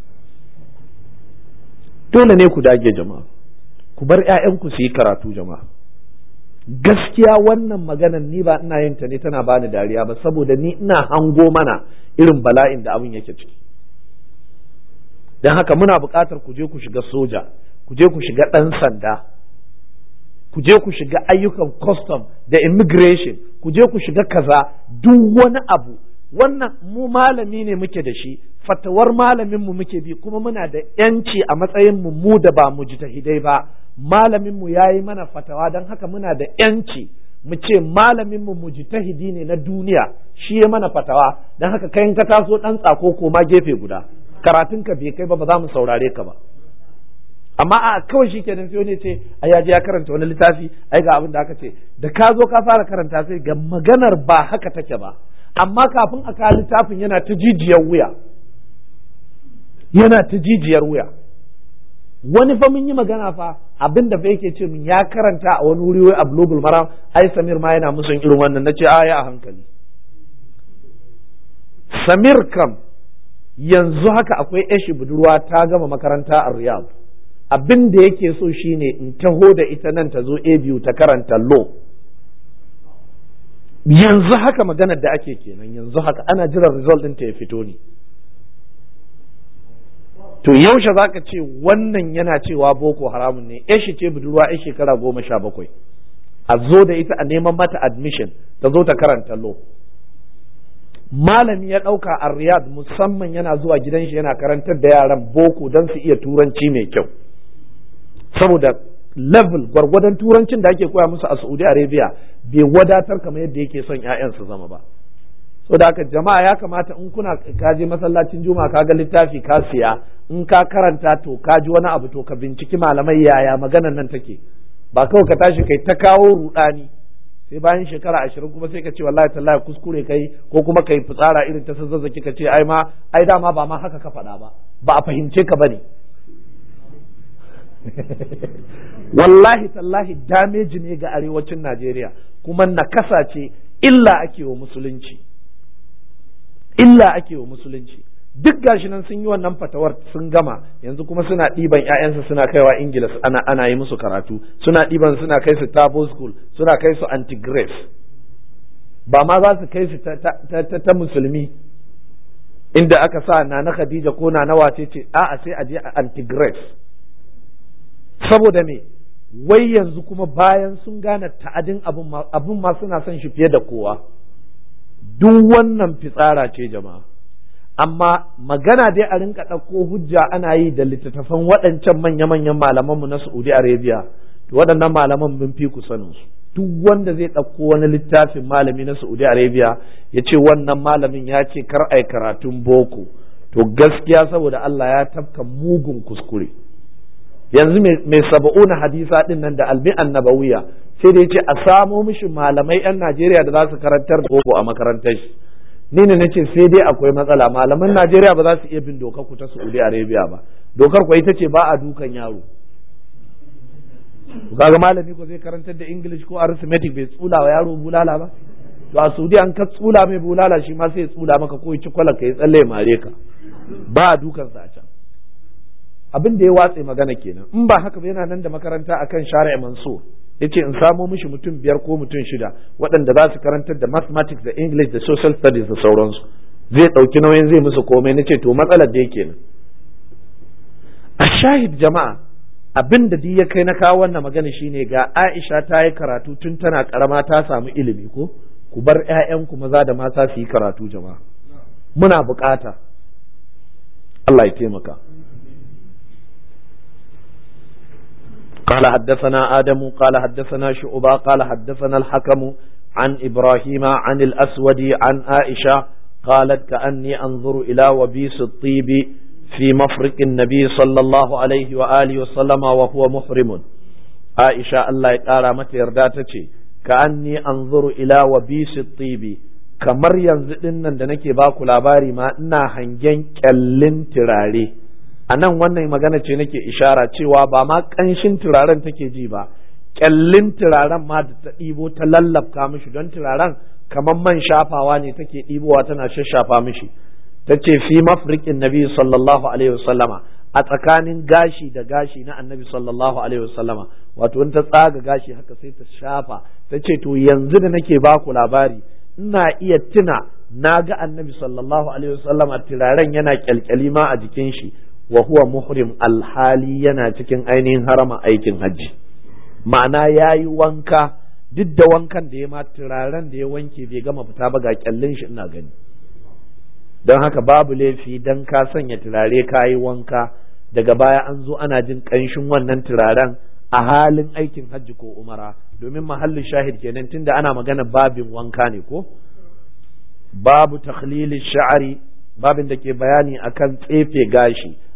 dole ne ku dage jama'a ku bar 'ya'yanku su yi karatu jama'a gaskiya wannan maganan ni ba ina yin ta ne tana bani dariya ba saboda ni ina hango mana irin bala'in da abin yake ciki don haka muna buƙatar ku je ku shiga soja ku je ku shiga ɗan sanda ku je ku shiga ayyukan custom da immigration ku je ku shiga kaza duk wani abu wannan mu malami ne muke da shi fatawar malamin mu muke bi kuma muna da yanci a matsayin mu mu da ba mu hidai ba malamin mu yayi mana fatawa don haka muna da yanci mu ce malamin mu mujtahidi ne na duniya shi ya mana fatawa don haka kai ka taso dan tsako ko ma gefe guda karatun ka bai kai ba ba za mu saurare ka ba amma a kawai shi kenan sai wani ce ai ya je ya karanta wani littafi ai ga abin da aka ce da ka zo ka fara karanta sai ga maganar ba haka take ba amma kafin a kawo littafin yana ta jijiyar wuya yana ta jijiyar wuya wani fa mun yi magana fa abin da fa yake ce min ya karanta a wani wuri wai a global maram ai samir ma yana musun irin wannan nace a ya a hankali samir kam yanzu haka akwai yashi budurwa ta gama makaranta a riyadh abin da yake so shine in taho da ita nan ta zo a biyu ta karanta law yanzu haka maganar da ake kenan yanzu haka ana jiran result ɗinta ya fito ne to yaushe za ka ce wannan yana cewa boko haramun ne yashi ce budurwa ya shekara goma sha bakwai a zo da ita a neman mata admission ta zo ta karanta law malami ya ɗauka a riyad musamman yana zuwa gidan shi yana karantar da yaran boko don su iya turanci mai kyau saboda level gwargwadon turancin da ake koya musu a saudi arabia bai wadatar kamar yadda yake son 'ya'yan su zama ba so da haka jama'a ya kamata in kuna ka je masallacin juma'a ka ga littafi ka siya in ka karanta to ka ji wani abu to ka binciki malamai yaya maganan nan take ba kawai ka tashi kai ta kawo rudani sai bayan shekara ashirin kuma sai ka ce wallahi tallahi kuskure kai ko kuma kai fitsara irin ta zazzaki ka ce ai ma ai dama ba ma haka ka faɗa ba ba a fahimce ka bane wallahi tallahi dameji ne ga arewacin Najeriya kuma nakasa ce illa ake wa musulunci illa ake wa musulunci duk gashi nan sun yi wannan fatawar sun gama yanzu kuma suna ɗiban ƴaƴansu suna kaiwa ingila ana ana yi musu karatu suna ɗiban suna kai su tabo school suna kai su anti grace ba ma za su kai su ta, ta, ta, ta musulmi inda aka sa na na khadija ko na na wace ce a'a sai a je a anti grace saboda me wai yanzu kuma bayan sun gane ta'adin abun ma suna son shi fiye da kowa duk wannan fitsara ce jama'a amma magana dai a rinka ɗauko hujja ana yi da littattafan waɗancan manya-manyan malamanmu na Saudi Arabia to waɗannan malaman mun fi ku sanin su duk wanda zai ɗauko wani littafin malami na Saudi Arabia ya ce wannan malamin ya ce kar ai karatun boko to gaskiya saboda Allah ya tafka mugun kuskure yanzu mai saba'una hadisa din nan da almi'an nabawiya sai da ya ce a samo mishi malamai 'yan Najeriya da za su karantar boko a makarantar shi ni ne nace sai dai akwai matsala malaman Najeriya ba za su iya bin dokar ku ta Saudi Arabia ba dokar ku ita ce ba a dukan yaro kaga malami ko zai karantar da English ko arithmetic bai tsula wa yaro bulala ba to a Saudi an ka tsula mai bulala shi ma sai ya tsula maka ko ya ci kwala ka ya tsalle ya mare ka ba a dukan sa a can abin da ya watse magana kenan in ba haka ba yana nan da makaranta akan shari'a Mansur yace in samo mishi mutum biyar ko mutum shida waɗanda za su karantar da mathematics da english da social studies da sauransu zai ɗauki nauyin zai musu komai nace to matsalar da yake nan a shahid jama'a abin da ya kai na kawo wannan magana shine ga Aisha ta yi karatu tun tana karama ta samu ilimi ko ku bar ƴaƴanku maza da mata su yi karatu jama'a muna bukata Allah ya taimaka قال حدثنا آدم قال حدثنا شعبة قال حدثنا الحكم عن إبراهيم عن الأسود عن عائشة قالت كأني أنظر إلى وبيس الطيب في مفرق النبي صلى الله عليه وآله وسلم وهو محرم عائشة الله يقال متى يرداتك كأني أنظر إلى وبيس الطيب kamar yanzu ɗin nan da nake baku labari ma ina hangen kyallin turare a nan wannan magana ce nake ishara cewa ba ma ƙanshin turaren take ji ba ƙyallin turaren ma da ta ɗibo ta lallafta mishi don turaren kamar man shafawa ne take ɗibowa tana shashafa mishi ta ce fi mafrikin nabi sallallahu alaihi wasallama a tsakanin gashi da gashi na annabi sallallahu alaihi wasallama wato in ta tsaga gashi haka sai ta shafa ta ce to yanzu da nake baku labari ina iya tuna na ga annabi sallallahu alaihi wasallama turaren yana kyalkyali ma a jikin shi wa huwa muhrim alhali yana cikin ainihin harama aikin hajji ma'ana ya yi wanka duk da wankan da ya ma turaren da ya wanke bai gama fita ba ga kyallin shi ina gani don haka babu laifi don ka sanya turare ka yi wanka daga baya an zo ana jin ƙanshin wannan turaren a halin aikin hajji ko umara domin mahallin shahid kenan tunda ana magana babin wanka ne ko babu takhlili sha'ari babin da ke bayani akan tsefe gashi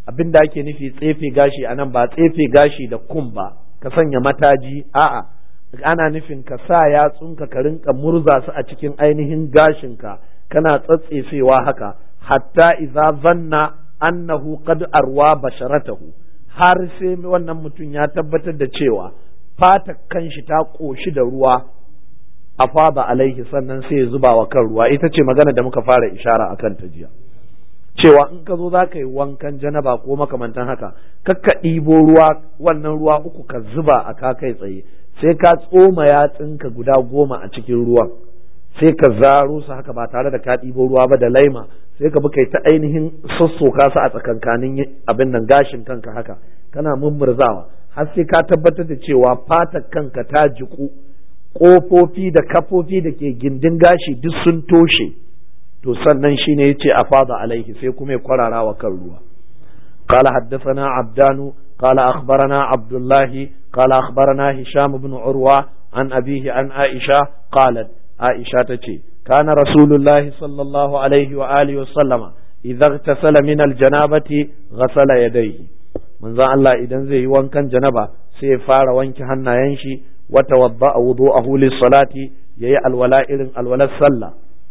abin da ake nufi tsefe gashi a nan ba tsefe gashi da kum ba ka sanya mataji a'a ana nufin ka sa yatsunka ka rinka murza su a cikin ainihin gashinka kana tsatsefewa haka hatta idza zanna annahu qad arwa basharatahu har sai wannan mutum ya tabbatar da cewa fata kanshi ta koshi da ruwa a fada alaihi sannan sai ya zuba wa kan ruwa ita ce magana da muka fara ishara akan ta jiya cewa in ka zo za ka yi wankan janaba ko makamantan haka kakka ɗibo ruwa wannan ruwa uku ka zuba a ka kai tsaye sai ka tsoma yatsinka guda goma a cikin ruwan sai ka zaro su haka ba tare da ka ɗibo ruwa ba da laima sai ka bi kai ta ainihin sassoka su a tsakankanin abin nan gashin kanka haka kana mummurzawa har sai ka tabbatar da cewa fatar kanka ta jiku ƙofofi da kafofi da ke gindin gashi duk sun toshe to sannan shine yace a fada alaihi sai kuma ya kwarara wa kan ruwa قال حدثنا عبدان قال أخبرنا عبد الله قال أخبرنا هشام بن عروة عن أبيه عن عائشة قالت عائشة تشي كان رسول الله صلى الله عليه وآله وسلم إذا اغتسل من الجنابة غسل يديه من ذا الله إذا زي وان كان جنبا سيفار وانك هنا ينشي وتوضأ وضوءه للصلاة يي الولاء الولاء صلى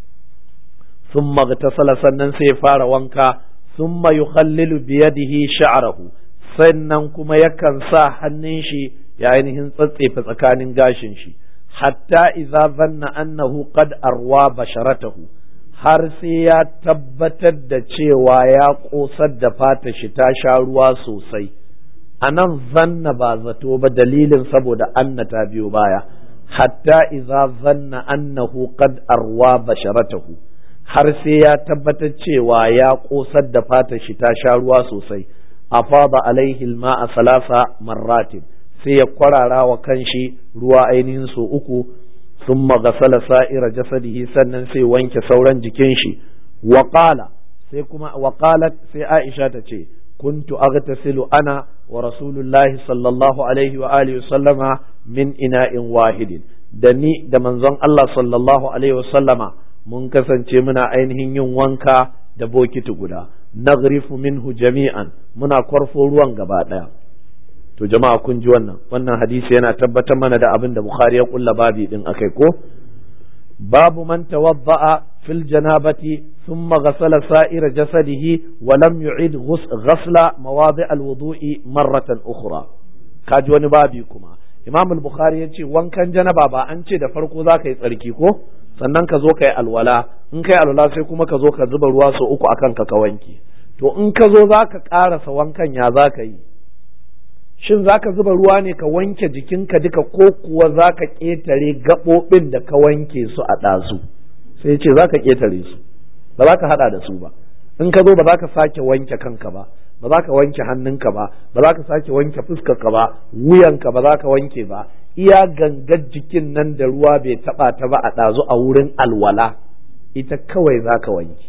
ثم اغتسل سنن سيفار وانكا ثم يخلل بيده شعره sannan kuma yakan sa hannun shi ya ainihin tsatsefe tsakanin gashin shi hatta idza zanna annahu qad arwa basharatahu har sai ya tabbatar da cewa ya kosar da fata shi ta sha ruwa sosai a nan zanna ba zato ba dalilin saboda anna ta biyo baya hatta idza zanna annahu qad arwa basharatahu har sai ya tabbatar cewa ya kosar da fata shi ta sha ruwa sosai afada alaihi a salasa marratin sai ya kwarara wa kanshi ruwa ainihin so uku sun magasala sa'ira jasadihi sannan sai wanke sauran jikin shi waƙala sai kuma waƙalat sai aisha ta ce kuntu aghtasilu ana wa rasulullahi sallallahu alaihi wa alihi sallama min ina'in wahidin da ni da manzon Allah sallallahu alaihi wa sallama mun kasance muna ainihin yin wanka da bokiti guda nagrifu minhu jami'an muna kwarfo ruwan gaba daya to jama'a kun ji wannan wannan hadisi yana tabbatar mana da abin da bukhari ya kulla babi din akai ko babu man tawadda'a fil janabati thumma ghasala sa'ira jasadihi wa lam yu'id ghasla mawadi' al-wudu'i marratan ukhra kaji wani babi kuma imam al-bukhari yace wankan janaba ba an ce da farko za ka yi tsarki ko sannan ka zo ka yi alwala in ka yi alwala sai kuma ka zo ka zuba ruwa sau uku akan ka ka wanke to in ka zo za ka ƙarasa wankan ya za ka yi shin za ka zuba ruwa ne ka wanke jikinka duka ko kuwa za ka ƙetare gaɓoɓin da ka wanke su a ɗazu sai ce za ka ƙetare su ba za ka haɗa da su ba in ka zo ba za ka sake wanke kanka ba ba za ka wanke hannunka ba ba za ka sake wanke fuskarka ba wuyanka ba za ka wanke ba iya gangar jikin nan da ruwa bai taba ta ba a ɗazu a wurin alwala ita kawai za ka wanke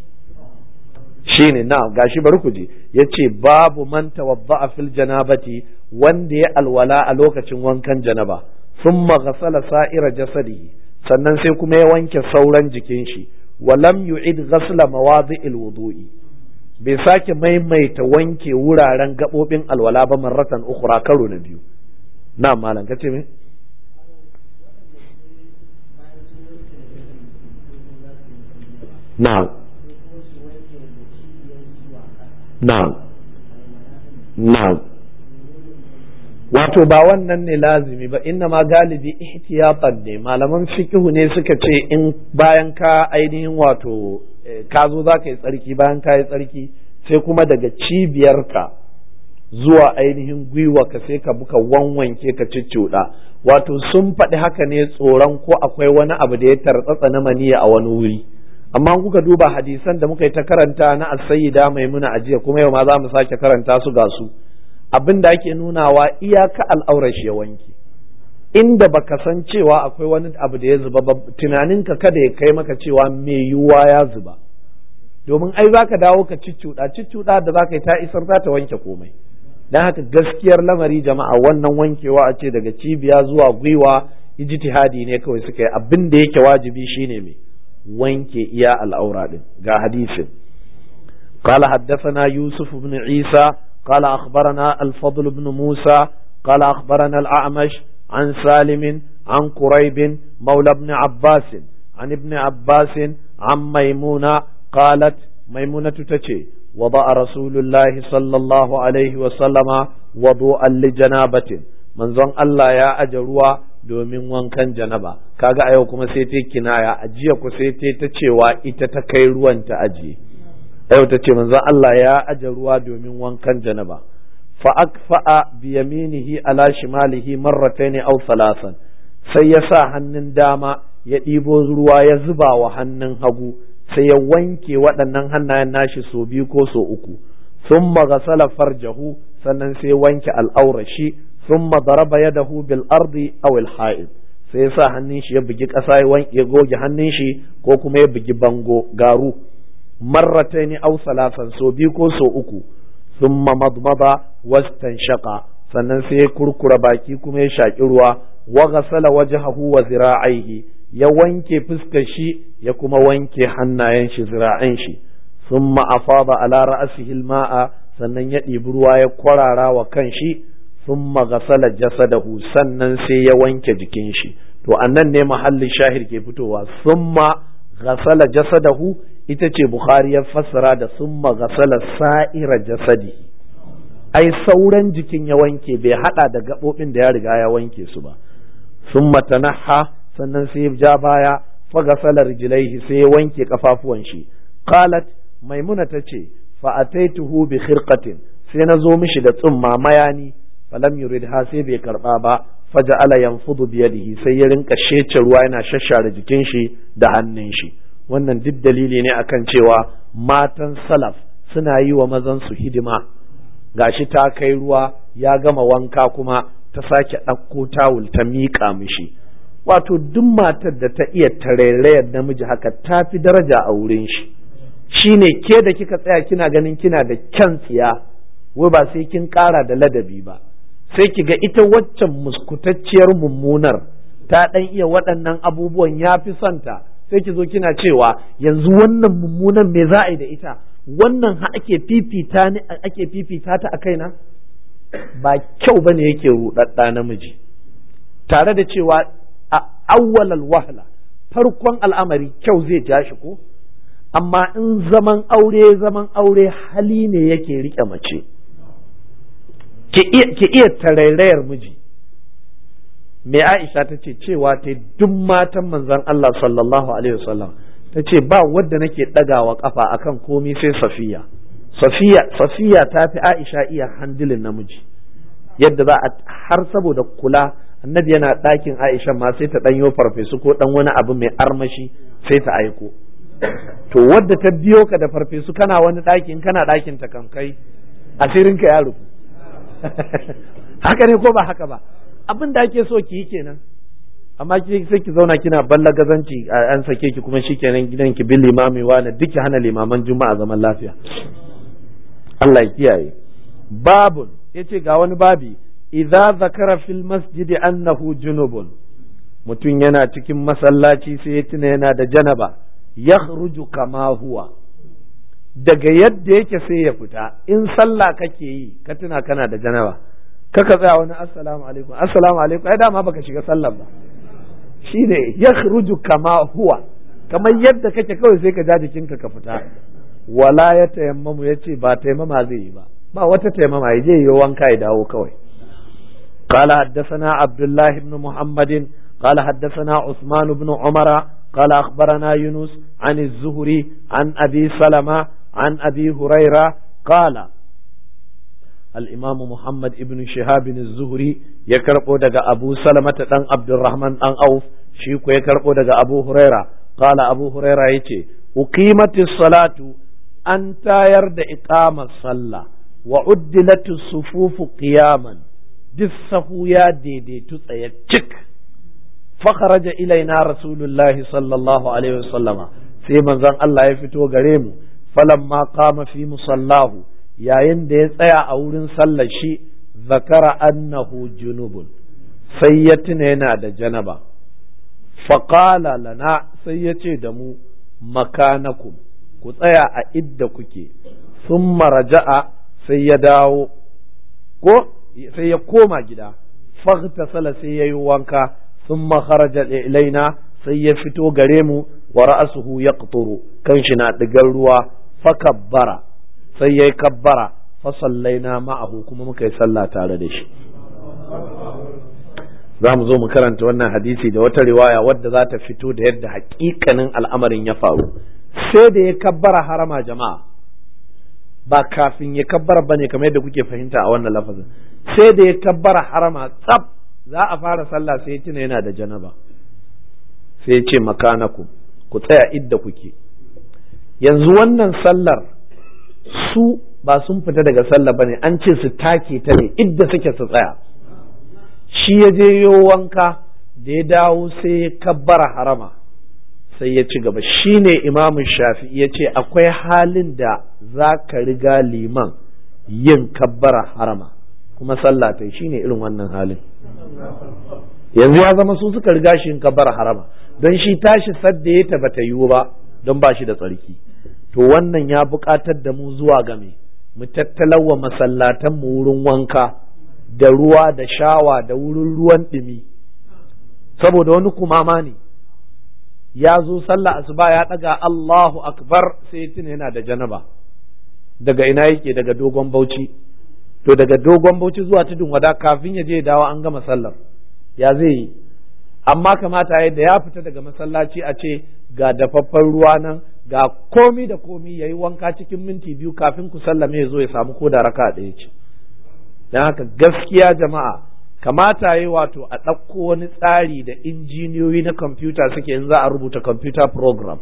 shine na gashi bari ku je ya ce babu man tawadda'a fil janabati wanda ya alwala a lokacin wankan janaba thumma ghasala sa'ira jasadihi sannan sai kuma ya wanke sauran jikin shi wa lam yu'id ghasla mawadi'il wudu'i bai sake maimaita wanke wuraren gabobin alwala ba marratan ukhra karo na biyu na malam kace me na'am na'am na'am wato ba wannan ne lazimi ba inna ma galibi ihtiyatan ne malaman fikihu ne suka ce in bayan ka ainihin wato ka zo za ka yi tsarki bayan ka yi tsarki sai kuma daga cibiyarka zuwa ainihin gwiwa ka sai ka buka wanwanke ka cicciuɗa wato sun faɗi haka ne tsoron ko akwai wani abu da ya tartsatsa na maniya a wani wuri amma kuka duba hadisan da muka yi ta karanta na asayida maimuna ajiya kuma yau ma za mu sake karanta su ga su abin da ake nunawa iyaka al'aurar shi ya wanke inda baka san cewa akwai wani abu da ya zuba ba tunaninka kada ya kai maka cewa mai yiwuwa ya zuba domin ai zaka dawo ka ciccuɗa ciccuɗa da zaka yi ta isar za ta wanke komai dan haka gaskiyar lamari jama'a wannan wankewa a ce daga cibiya zuwa gwiwa ijtihadi ne kawai suka yi abin da yake wajibi shine me wanke iya al'aura din ga hadisin قال حدثنا يوسف بن عيسى قال أخبرنا الفضل بن موسى قال أخبرنا الأعمش عن سالم عن قريب مولى ابن عباس عن ابن عباس عن ميمونة قالت ميمونة تتشي وضع رسول الله صلى الله عليه وسلم وضوءا لجنابة من ظن الله يا أجروا domin wankan janaba kaga a yau kuma sai ta kinaya a jiya ku sai ta ta cewa ita ta kai ruwan ta ajiye yau ta ce manzon Allah ya aje ruwa domin wankan janaba fa akfa'a bi yaminihi ala shimalihi marratayn aw thalathan sai ya sa hannun dama ya ɗibo ruwa ya zuba wa hannun hagu sai ya wanke waɗannan hannayen nashi so biyu ko so uku thumma ghasala farjahu sannan sai wanke al'aurashi thumma daraba yadahu bil ardi aw al ha'id sai ya sa hannun shi ya bugi ƙasa ya goge hannun shi ko kuma ya bugi bango garu marrataini aw salasan so biyu ko so uku thumma madmada wastanshaqa sannan sai ya kurkura baki kuma ya shaki ruwa wa ghasala wajhahu wa zira'aihi ya wanke fuskar shi ya kuma wanke hannayen shi zira'an shi thumma afada ala ra'sihi al-ma'a sannan ya ɗibi ruwa ya kwarara wa kan shi thumma ghasala jasadahu sannan sai ya wanke jikin shi to annan ne mahallin shahir ke fitowa thumma ghasala jasadahu ita ce Bukhari ya fassara da summa gasala sa'ira jasadi ai sauran jikin ya wanke bai hada da gaɓoɓin da ya riga ya wanke su ba summa tanaha sannan sai ya ja baya fa gasala rijlaihi sai ya wanke kafafuwan shi qalat maimuna tace fa ataituhu bi khirqatin sai na zo mishi da tsumma mayani falam yuridha sai bai karba ba faja'ala yanfudu bi yadihi sai ya rinka shece ruwa yana shashare jikin shi da hannun shi wannan duk dalili ne akan cewa matan salaf suna yi wa mazansu hidima gashi ta kai ruwa ya gama wanka kuma ta sake ɗauko tawul ta miƙa mishi wato duk matar da ta iya tarairayar namiji haka ta fi daraja a wurin shi shine ke da kika tsaya kina ganin kina da kyan tsiya wai ba sai kin ƙara da ladabi ba sai ki ga ita waccan muskutacciyar mummunar ta ɗan iya waɗannan abubuwan ya fi santa sai ki zo kina cewa yanzu wannan mummunan me za a yi da ita wannan ha ake fifita ni ake fifita ta a kaina ba kyau bane yake rudadda namiji tare da cewa a awwalal wahla farkon al'amari kyau zai ja shi ko amma in zaman aure zaman aure hali ne yake rike mace ki iya tarairayar miji me Aisha ta ce cewa ta duk matan manzon Allah sallallahu alaihi wasallam ta ce ba wadda nake ɗagawa kafa akan komi sai Safiya Safiya Safiya ta fi Aisha iya handilin namiji yadda za a har saboda kula annabi yana ɗakin Aisha ma sai ta ɗanyo farfesu ko ɗan wani abu mai armashi sai ta aiko to wadda ta biyo ka da farfesu kana wani ɗakin kana ɗakin ta kankai asirinka ya rufu haka ne ko ba haka ba abin da ake so ki yi kenan amma ki sai ki zauna kina balla gazanci an sake ki kuma shikenan gidan ki bin limami wani duk ki hana limaman juma'a zaman lafiya Allah ya kiyaye babun yace ga wani babi idza zakara fil masjidi annahu junubun mutum yana cikin masallaci sai ya tuna yana da janaba yakhruju kama huwa daga yadda yake sai ya fita in sallah kake yi ka tuna kana da janaba kaka tsaya wani assalamu alaikum assalamu alaikum ai dama baka shiga sallan ba shine yakhruju kama huwa kamar yadda kake kawai sai ka ja jikinka ka fita wala ya tayammamu yace ba tayammama zai yi ba ba wata tayammama ya je yi wanka ya dawo kawai قال حدثنا عبد الله بن محمد قال حدثنا عثمان بن عمر قال أخبرنا يونس عن الزهري عن أبي سلمة عن أبي هريرة قال الإمام محمد ابن شهاب الزهري يكرقو دقى أبو سلمة دن عبد الرحمن دن أوف شيكو يكرقو دقى أبو هريرة قال أبو هريرة يتي أقيمت الصلاة أن يرد إقام الصلاة وعدلت الصفوف قياما دسه يا ديدي تسيتك فخرج إلينا رسول الله صلى الله عليه وسلم في منزل الله يفتو غريم فلما قام في مصلاه yayin da ya tsaya a wurin sallar shi zakara annahu junubun sai ya tuna yana da janaba faƙala lana sai ya ce da mu makanakum ku tsaya a idda kuke sun maraja'a sai ya dawo ko sai ya koma gida faghtasala sai yayi wanka thumma kharaja ilaina sai ya fito gare mu wa ra'suhu yaqturu kanshi na digar ruwa fakabbara sai yayi kabbara fa sallaina ma'ahu kuma muka yi sallah tare da shi za mu zo mu karanta wannan hadisi da wata riwaya wadda za ta fito da yadda hakikanin al'amarin ya faru sai da ya kabbara harama jama'a ba kafin ya kabbara bane kamar yadda kuke fahimta a wannan lafazin sai da ya kabbara harama tsaf za a fara sallah sai ya tuna yana da janaba sai ya ce makanaku ku tsaya idda kuke yanzu wannan sallar su ba sun fita daga sallah bane an ce su take ta ne idda suke su tsaya shi ya je yo wanka da ya dawo sai ya kabbara harama sai ya ci gaba shi ne imamun shafi ya ce akwai halin da za ka riga liman yin kabbara harama kuma sallah ta shi ne irin wannan halin yanzu ya zama su suka riga shi yin kabbara harama don shi tashi sadda ya ta bata yiwu ba don ba shi da tsarki to wannan ya buƙatar da mu zuwa game mu tattalawa masallatan mu wurin wanka da ruwa da shawa da wurin ruwan ɗumi saboda wani kumama ne ya zo sallah asuba ya ɗaga Allahu akbar sai ya tuna yana da janaba daga ina yake daga dogon bauchi to daga dogon bauchi zuwa tudun wada kafin ya je ya dawo an gama sallar ya zai yi amma kamata yadda ya fita daga masallaci a ce ga dafaffen ruwa nan ga komi da komi ya yi wanka cikin minti biyu kafin ku sallame ya zo ya samu ko da raka ɗaya ce don haka gaskiya jama'a kamata yi wato a ɗauko wani tsari da injiniyoyi na kwamfuta suke in za a rubuta computer program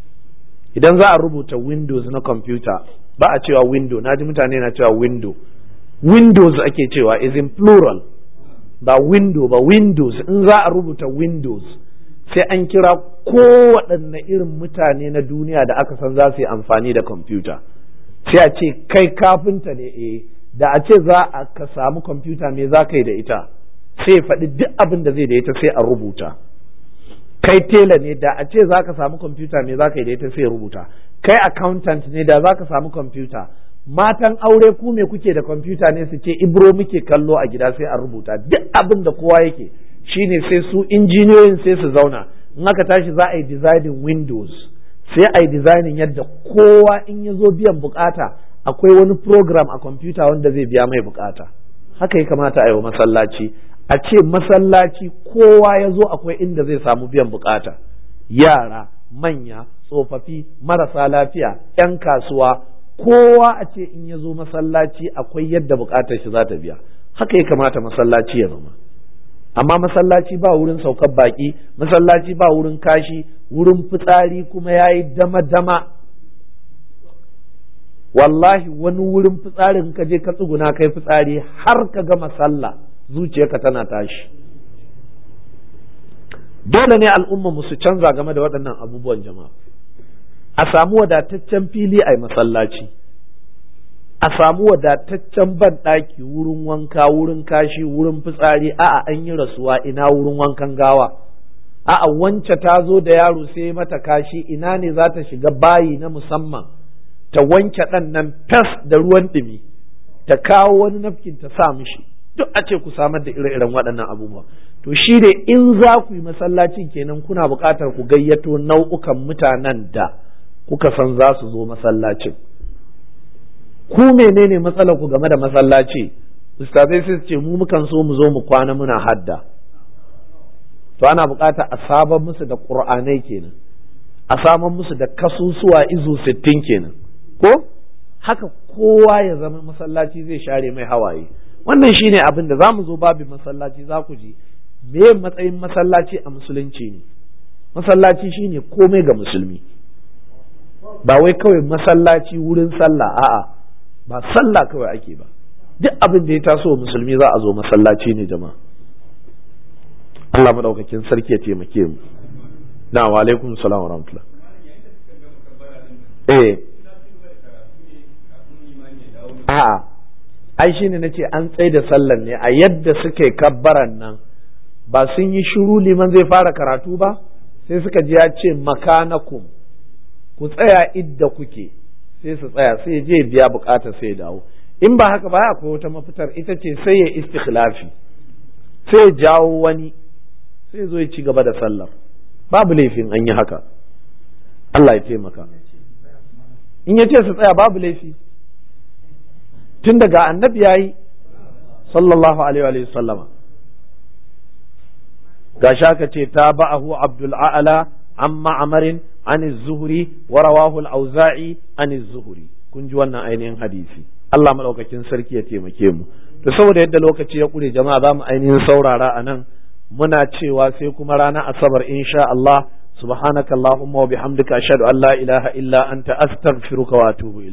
idan za a rubuta windows na kwamfuta ba a cewa window na ji mutane na cewa window windows ake cewa is in plural ba window ba windows in za a rubuta windows sai an kira kowaɗanne irin mutane na duniya da aka san za su yi amfani da kwamfuta sai a ce kai kafinta ne eh da a ce za a ka samu kwamfuta me za ka yi da ita sai faɗi duk abin da zai da ita sai a rubuta kai tela ne da a ce za ka samu kwamfuta me za ka yi da ita sai rubuta kai accountant ne da za ka samu kwamfuta matan aure ku me kuke da kwamfuta ne su ce ibro muke kallo a gida sai a rubuta duk abin da kowa yake shine sai su injiniyoyin sai su zauna in aka tashi za a yi designing windows sai a yi designing yadda kowa in ya zo biyan bukata akwai wani program a kwamfuta wanda zai biya mai bukata haka ya kamata a yi wa masallaci a ce masallaci kowa ya zo akwai inda zai samu biyan bukata yara manya tsofaffi marasa lafiya 'yan kasuwa kowa a ce in ya zo masallaci akwai yadda bukatar shi za ta biya haka ya kamata masallaci ya zama amma masallaci ba wurin saukar baki masallaci ba wurin kashi wurin fitsari kuma ya yi dama-dama wallahi wani wurin fitsarin ka je ka tsuguna kai fitsari har ka gama sallah zuciyarka tana tashi dole ne al'umma mu su canza game da waɗannan abubuwan jama'a a samu wadataccen fili a masallaci a samu wadataccen ban ɗaki wurin wanka wurin kashi wurin fitsari a'a an yi rasuwa ina wurin wankan gawa a'a wance ta zo da yaro sai mata kashi ina ne za ta shiga bayi na musamman ta wanke ɗan nan fes da ruwan ɗumi ta kawo wani nafkin ta sa mishi duk a ce ku samar da ire-iren waɗannan abubuwa to shi ne in za ku yi masallacin kenan kuna buƙatar ku gayyato nau'ukan mutanen da kuka san za su zo masallacin ku menene matsalar ku game da masallaci ustazai sai ce mu mukan so mu zo mu kwana muna hadda to ana buƙatar a saban musu da ƙur'anai kenan a saman musu da kasusuwa izu sittin kenan ko haka kowa ya zama masallaci zai share mai hawaye wannan shine abin da za mu zo babin masallaci za ku ji me matsayin masallaci a musulunci ne masallaci shine komai ga musulmi ba wai kawai masallaci wurin sallah a'a ba sallah kawai ake ba duk abin da ya taso musulmi za a zo masallaci ne jama'a Allah madaukakin sarki ya taimake mu na wa alaikum salam wa rahmatullah eh a'a ai shine nace an tsaye da sallan ne a yadda suke kabbaran nan ba sun yi shiru liman zai fara karatu ba sai suka ji ya ce makanakum ku tsaya idda kuke sai su tsaya sai je biya bukata sai dawo in ba haka ba akwai wata mafitar ita ce sai ya istikhlafi sai ya jawo wani sai zo ya ci gaba da sallar babu laifin an yi haka Allah ya taimaka in ya ce su tsaya babu laifi tun daga annabi ya yi sallallahu alaihi wa sallama ga shaka ce ta ba'ahu abdul a'la an ma'amarin an zuhuri wa rawahu al-auza'i an zuhuri kun ji wannan ainihin hadisi Allah madaukakin sarki ya taimake mu to saboda yadda lokaci ya kure jama'a za mu ainihin saurara a nan muna cewa sai kuma ranar asabar insha Allah subhanakallahumma wa bihamdika ashhadu an la ilaha illa anta astaghfiruka wa atubu